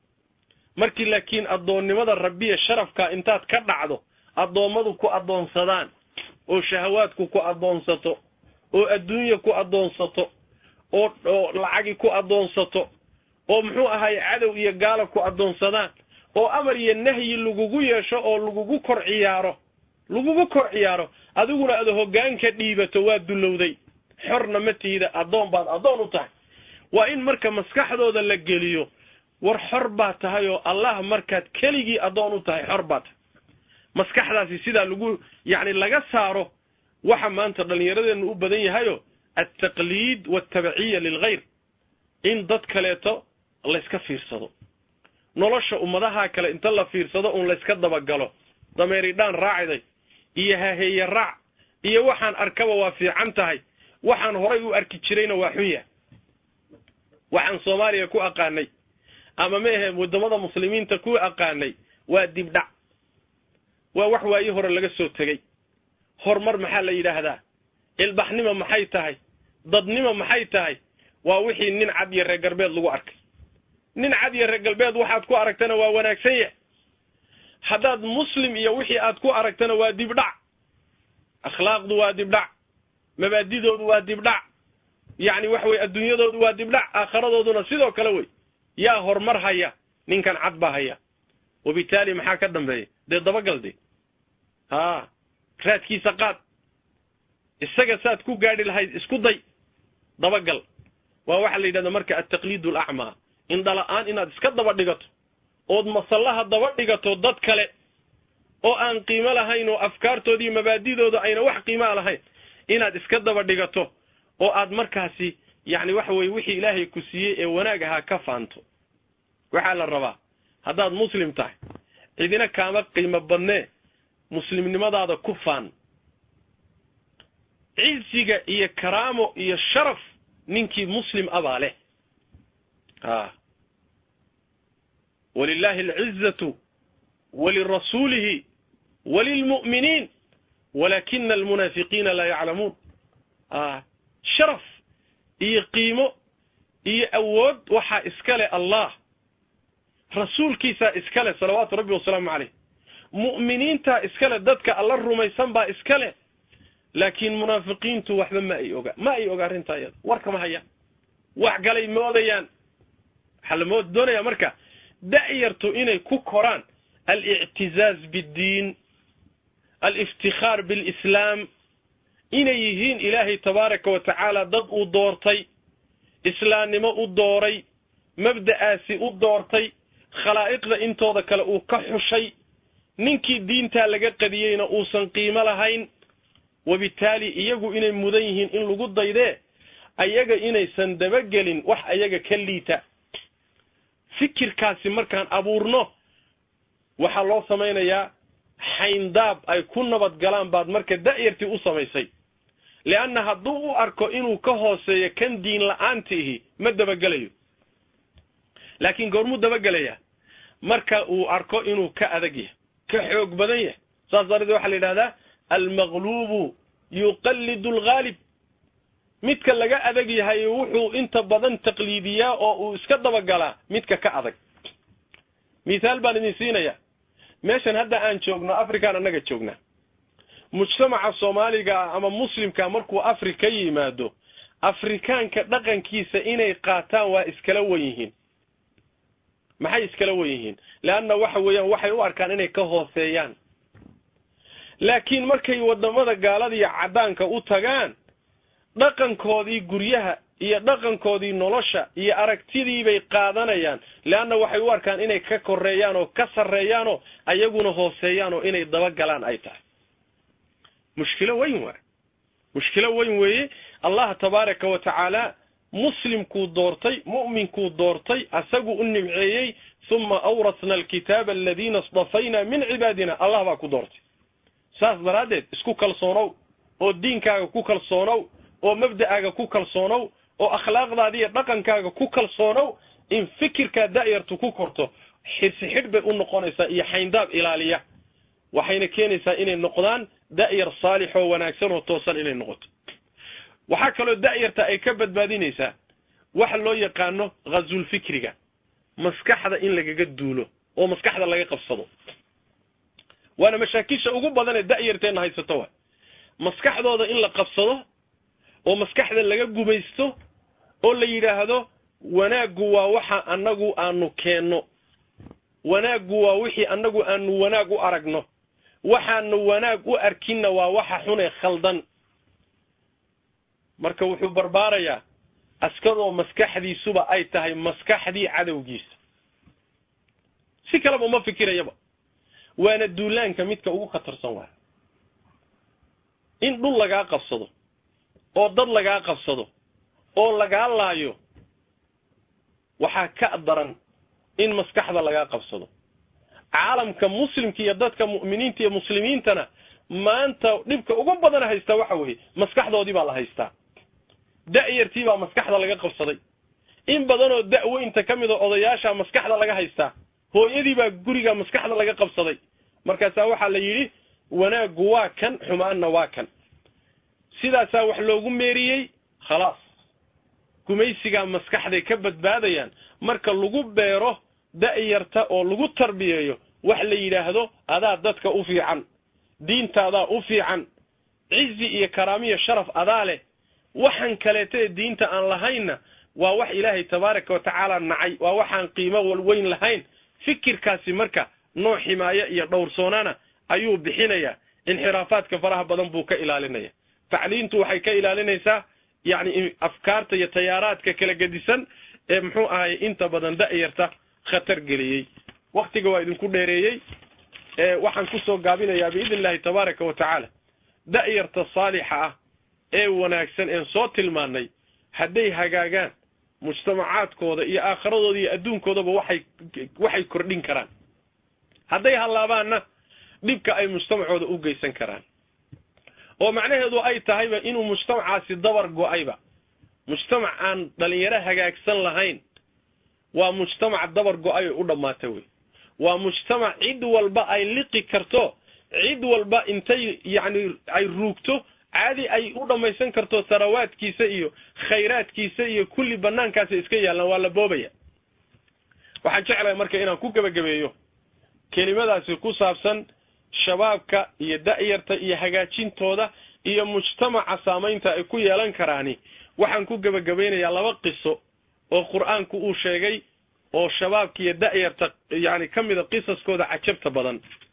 markii laakiin addoonnimada rabbiya sharafka intaad ka dhacdo addoommadu ku addoonsadaan oo shahawaadku ku addoonsato oo adduunya ku addoonsato oo oo lacagi ku addoonsato oo muxuu ahaye cadow iyo gaala ku addoonsadaan oo amar iyo nahyi lagugu yeesho oo lagugu kor ciyaaro lagugu kor ciyaaro adiguna aad hoggaanka dhiibato waa dullowday xorna ma tiida addoon baad addoon u tahay waa in marka maskaxdooda la geliyo war xor baa tahay oo allah markaad keligii addoon u tahay xor baa tahay maskaxdaasi sidaa lagu yacni laga saaro waxa maanta dhallinyaradeennu u badan yahayo altaqliid waaltabciya lilghayr in dad kaleeto layska fiirsado nolosha ummadaha kale inta la fiirsado un layska dabagalo dameeridhaan raacday iyo haheeye raac iyo waxaan arkaba waa fiican tahay waxaan horay u arki jirayna waa xun yahay waxaan soomaaliya ku aqaanay ama ma ahe waddamada muslimiinta ku aqaanay waa dibdhac waa wax waayi hore laga soo tegey horumar maxaa la yidhaahdaa ilbaxnimo maxay tahay dadnimo maxay tahay waa wixii nin cad iyo reer galbeed lagu arkay nin cad iyo reer galbeed waxaad ku aragtana waa wanaagsan yahay haddaad muslim iyo wixii aad ku aragtana waa dibdhac akhlaaqdu waa dibdhac mabaadidoodu waa dibdhac yacni waxa weye adduunyadoodu waa dibdhac aakharadooduna sidoo kale wey yaa horumar haya ninkan cad baa haya wabitaali maxaa ka dambeeya dee dabagal de haa raadkiisa qaad isaga saad ku gaadhi lahayd isku day dabagal waa waxaa la yidhahda marka altaqliid alacmaa indhala-aan inaad iska daba dhigato ood masallaha daba dhigato dad kale oo aan qiimo lahayn oo afkaartoodii mabaadidooda ayna wax qiimaa lahayn inaad iska daba dhigato oo aad markaasi yacni waxa weye wixii ilaahay ku siiyey ee wanaag ahaa ka faanto waxaa la rabaa haddaad muslim tahay cidina kaama qiimo badnee muslimnimadaada ku faan ciziga iyo karaamo iyo sharaf ninkii muslim abaa leh a walilahi alcizatu walirasuulihi walilmu'miniin walaakina almunaafiqiina laa yaclamuun a sharaf iyo qiimo iyo awood waxaa iska leh allah rasuulkiisaa iska leh salawaatu rabbi wasalaamu caleyh mu'miniintaa iska leh dadka alla rumaysan baa iska leh laakiin munaafiqiintu waxba ma ay oga ma ay oga arrintaa iyada warkama hayaan wax galay moodayaan waxaa la mood doonayaa marka da'yartu inay ku koraan alictizaaz biddiin aliftikhaar bilislaam inay yihiin ilaahay tabaaraka wa tacaala dad uu doortay islaamnimo u dooray mabda'aasi u doortay khalaa'iqda intooda kale uu ka xushay ninkii diintaa laga qadiyeyna uusan qiimo lahayn wabitaali iyagu inay mudan yihiin in lagu daydee ayaga inaysan dabagelin wax ayaga ka liita fikirkaasi markaan abuurno waxaa loo samaynayaa xayndaab ay ku nabad galaan baad marka da'yartii u samaysay leanna hadduu u arko inuu ka hooseeyo kan diin la-aantiihi ma dabagelayo laakiin goormuu dabagelayaa marka uu arko inuu ka adag yahay ka xoog badan yahay saas darteed waxaa la yidhahdaa almaqluubu yuqallidu alghaalib midka laga adag yahay wuxuu inta badan taqliidiyaa oo uu iska dabagalaa midka ka adag mithaal baan idin siinayaa meeshan hadda aan joogno afrikaan annaga joognaa mujtamaca soomaaliga ama muslimka markuu afri ka yimaado afrikaanka dhaqankiisa inay qaataan waa iskala wen yihiin maxay iskala wen yihiin leanna waxa weeyaan waxay u arkaan inay ka hooseeyaan laakiin markay wadamada gaalada iyo caddaanka u tagaan dhaqankoodii guryaha iyo dhaqankoodii nolosha iyo aragtidii bay qaadanayaan leanna waxay u arkaan inay ka koreeyaan oo ka sarreeyaanoo ayaguna hooseeyaan oo inay dabagalaan ay tahay mushkilo weyn waay mushkilo weyn weeye allah tabaaraka wa tacaala muslimkuu doortay mu'minkuu doortay asaguu u nimceeyey uma awrasna alkitaaba aladiina istafayna min cibaadina allah baa ku doortay saas daraaddeed isku kalsoonow oo diinkaaga ku kalsoonow oo mabda'aaga ku kalsoonow oo akhlaaqdaada iyo dhaqankaaga ku kalsoonow in fikirkaa da'yartu ku korto xirsi xidh bay u noqonaysaa iyo xayndaab ilaaliya waxayna keenaysaa inay noqdaan da'yar saalix oo wanaagsan oo toosan inay noqoto waxaa kaloo da'yarta ay ka badbaadinaysaa waxa loo yaqaano ghazulfikriga maskaxda in lagaga duulo oo maskaxda laga qabsado waana mashaakisha ugu badan ee da'yarteenna haysato wa maskaxdooda in la qabsado oo maskaxda laga gumaysto oo la yidhaahdo wanaaggu waa waxa annagu aanu keenno wanaaggu waa wixii annagu aanu wanaag u aragno waxaanu wanaag u arkinna waa waxa xunee khaldan marka wuxuu barbaarayaa askadoo maskaxdiisuba ay tahay maskaxdii cadowgiisa si kaleba uma fikirayaba waana duulaanka midka ugu khatarsan waaya in dhul lagaa qabsado oo dad lagaa qabsado oo lagaa laayo waxaa ka daran in maskaxda lagaa qabsado caalamka muslimka iyo dadka mu'miniinta iyo muslimiintana maanta dhibka ugu badan haystaa waxa weeye maskaxdoodii baa la haystaa da'yartii baa maskaxda laga qabsaday in badanoo da'weynta ka mid a odayaasha maskaxda laga haystaa hooyadii baa guriga maskaxda laga qabsaday markaasaa waxaa la yidhi wanaaggu waa kan xumaanna waa kan sidaasaa wax loogu meeriyey khalaas gumaysigaa maskaxday ka badbaadayaan marka lagu beero da'yarta oo lagu tarbiyeeyo wax la yidhaahdo adaa dadka u fiican diintaadaa u fiican cizi iyo karaamiyo sharaf adaa leh waxaan kaleeta ee diinta aan lahaynna waa wax ilaahay tabaaraka wa tacaala nacay waa waxaan qiimo walweyn lahayn fikirkaasi marka nooc ximaayo iyo dhowrsoonaana ayuu bixinayaa inxiraafaadka faraha badan buu ka ilaalinaya tacliintu waxay ka ilaalinaysaa yacni afkaarta iyo tayaaraadka kala gedisan ee muxuu ahay inta badan da'yarta khatar geliyey waktiga waa idinku dheereeyey waxaan kusoo gaabinayaa biidn illahi tabaaraka wa tacaala da'yarta saalixa ah ee wanaagsan een soo tilmaannay hadday hagaagaan mujtamacaadkooda iyo aakhiradooda iyo adduunkoodaba waxay waxay kordhin karaan hadday hallaabaanna dhibka ay mujtamacooda u geysan karaan oo macnaheedu ay tahayba inuu mujtamacaasi dabar go-ayba mujtamac aan dhalinyaro hagaagsan lahayn waa mujtamac dabar go-ay oo u dhammaata wey waa mujtamac cid walba ay liqi karto cid walba intay yacni ay ruugto caadi ay u dhammaysan karto sarawaadkiisa iyo khayraadkiisa iyo kulli banaankaasa iska yaallaan waa la boobaya waxaan jeclahay marka inaan ku gebagabeeyo kelimadaasi ku saabsan shabaabka iyo da'yarta iyo hagaajintooda iyo mujtamaca saamaynta ay ku yeelan karaani waxaan ku gebagabaynayaa laba qiso oo qur-aanku uu sheegay oo shabaabka iyo da'yarta yacni ka mida qisaskooda cajabta badan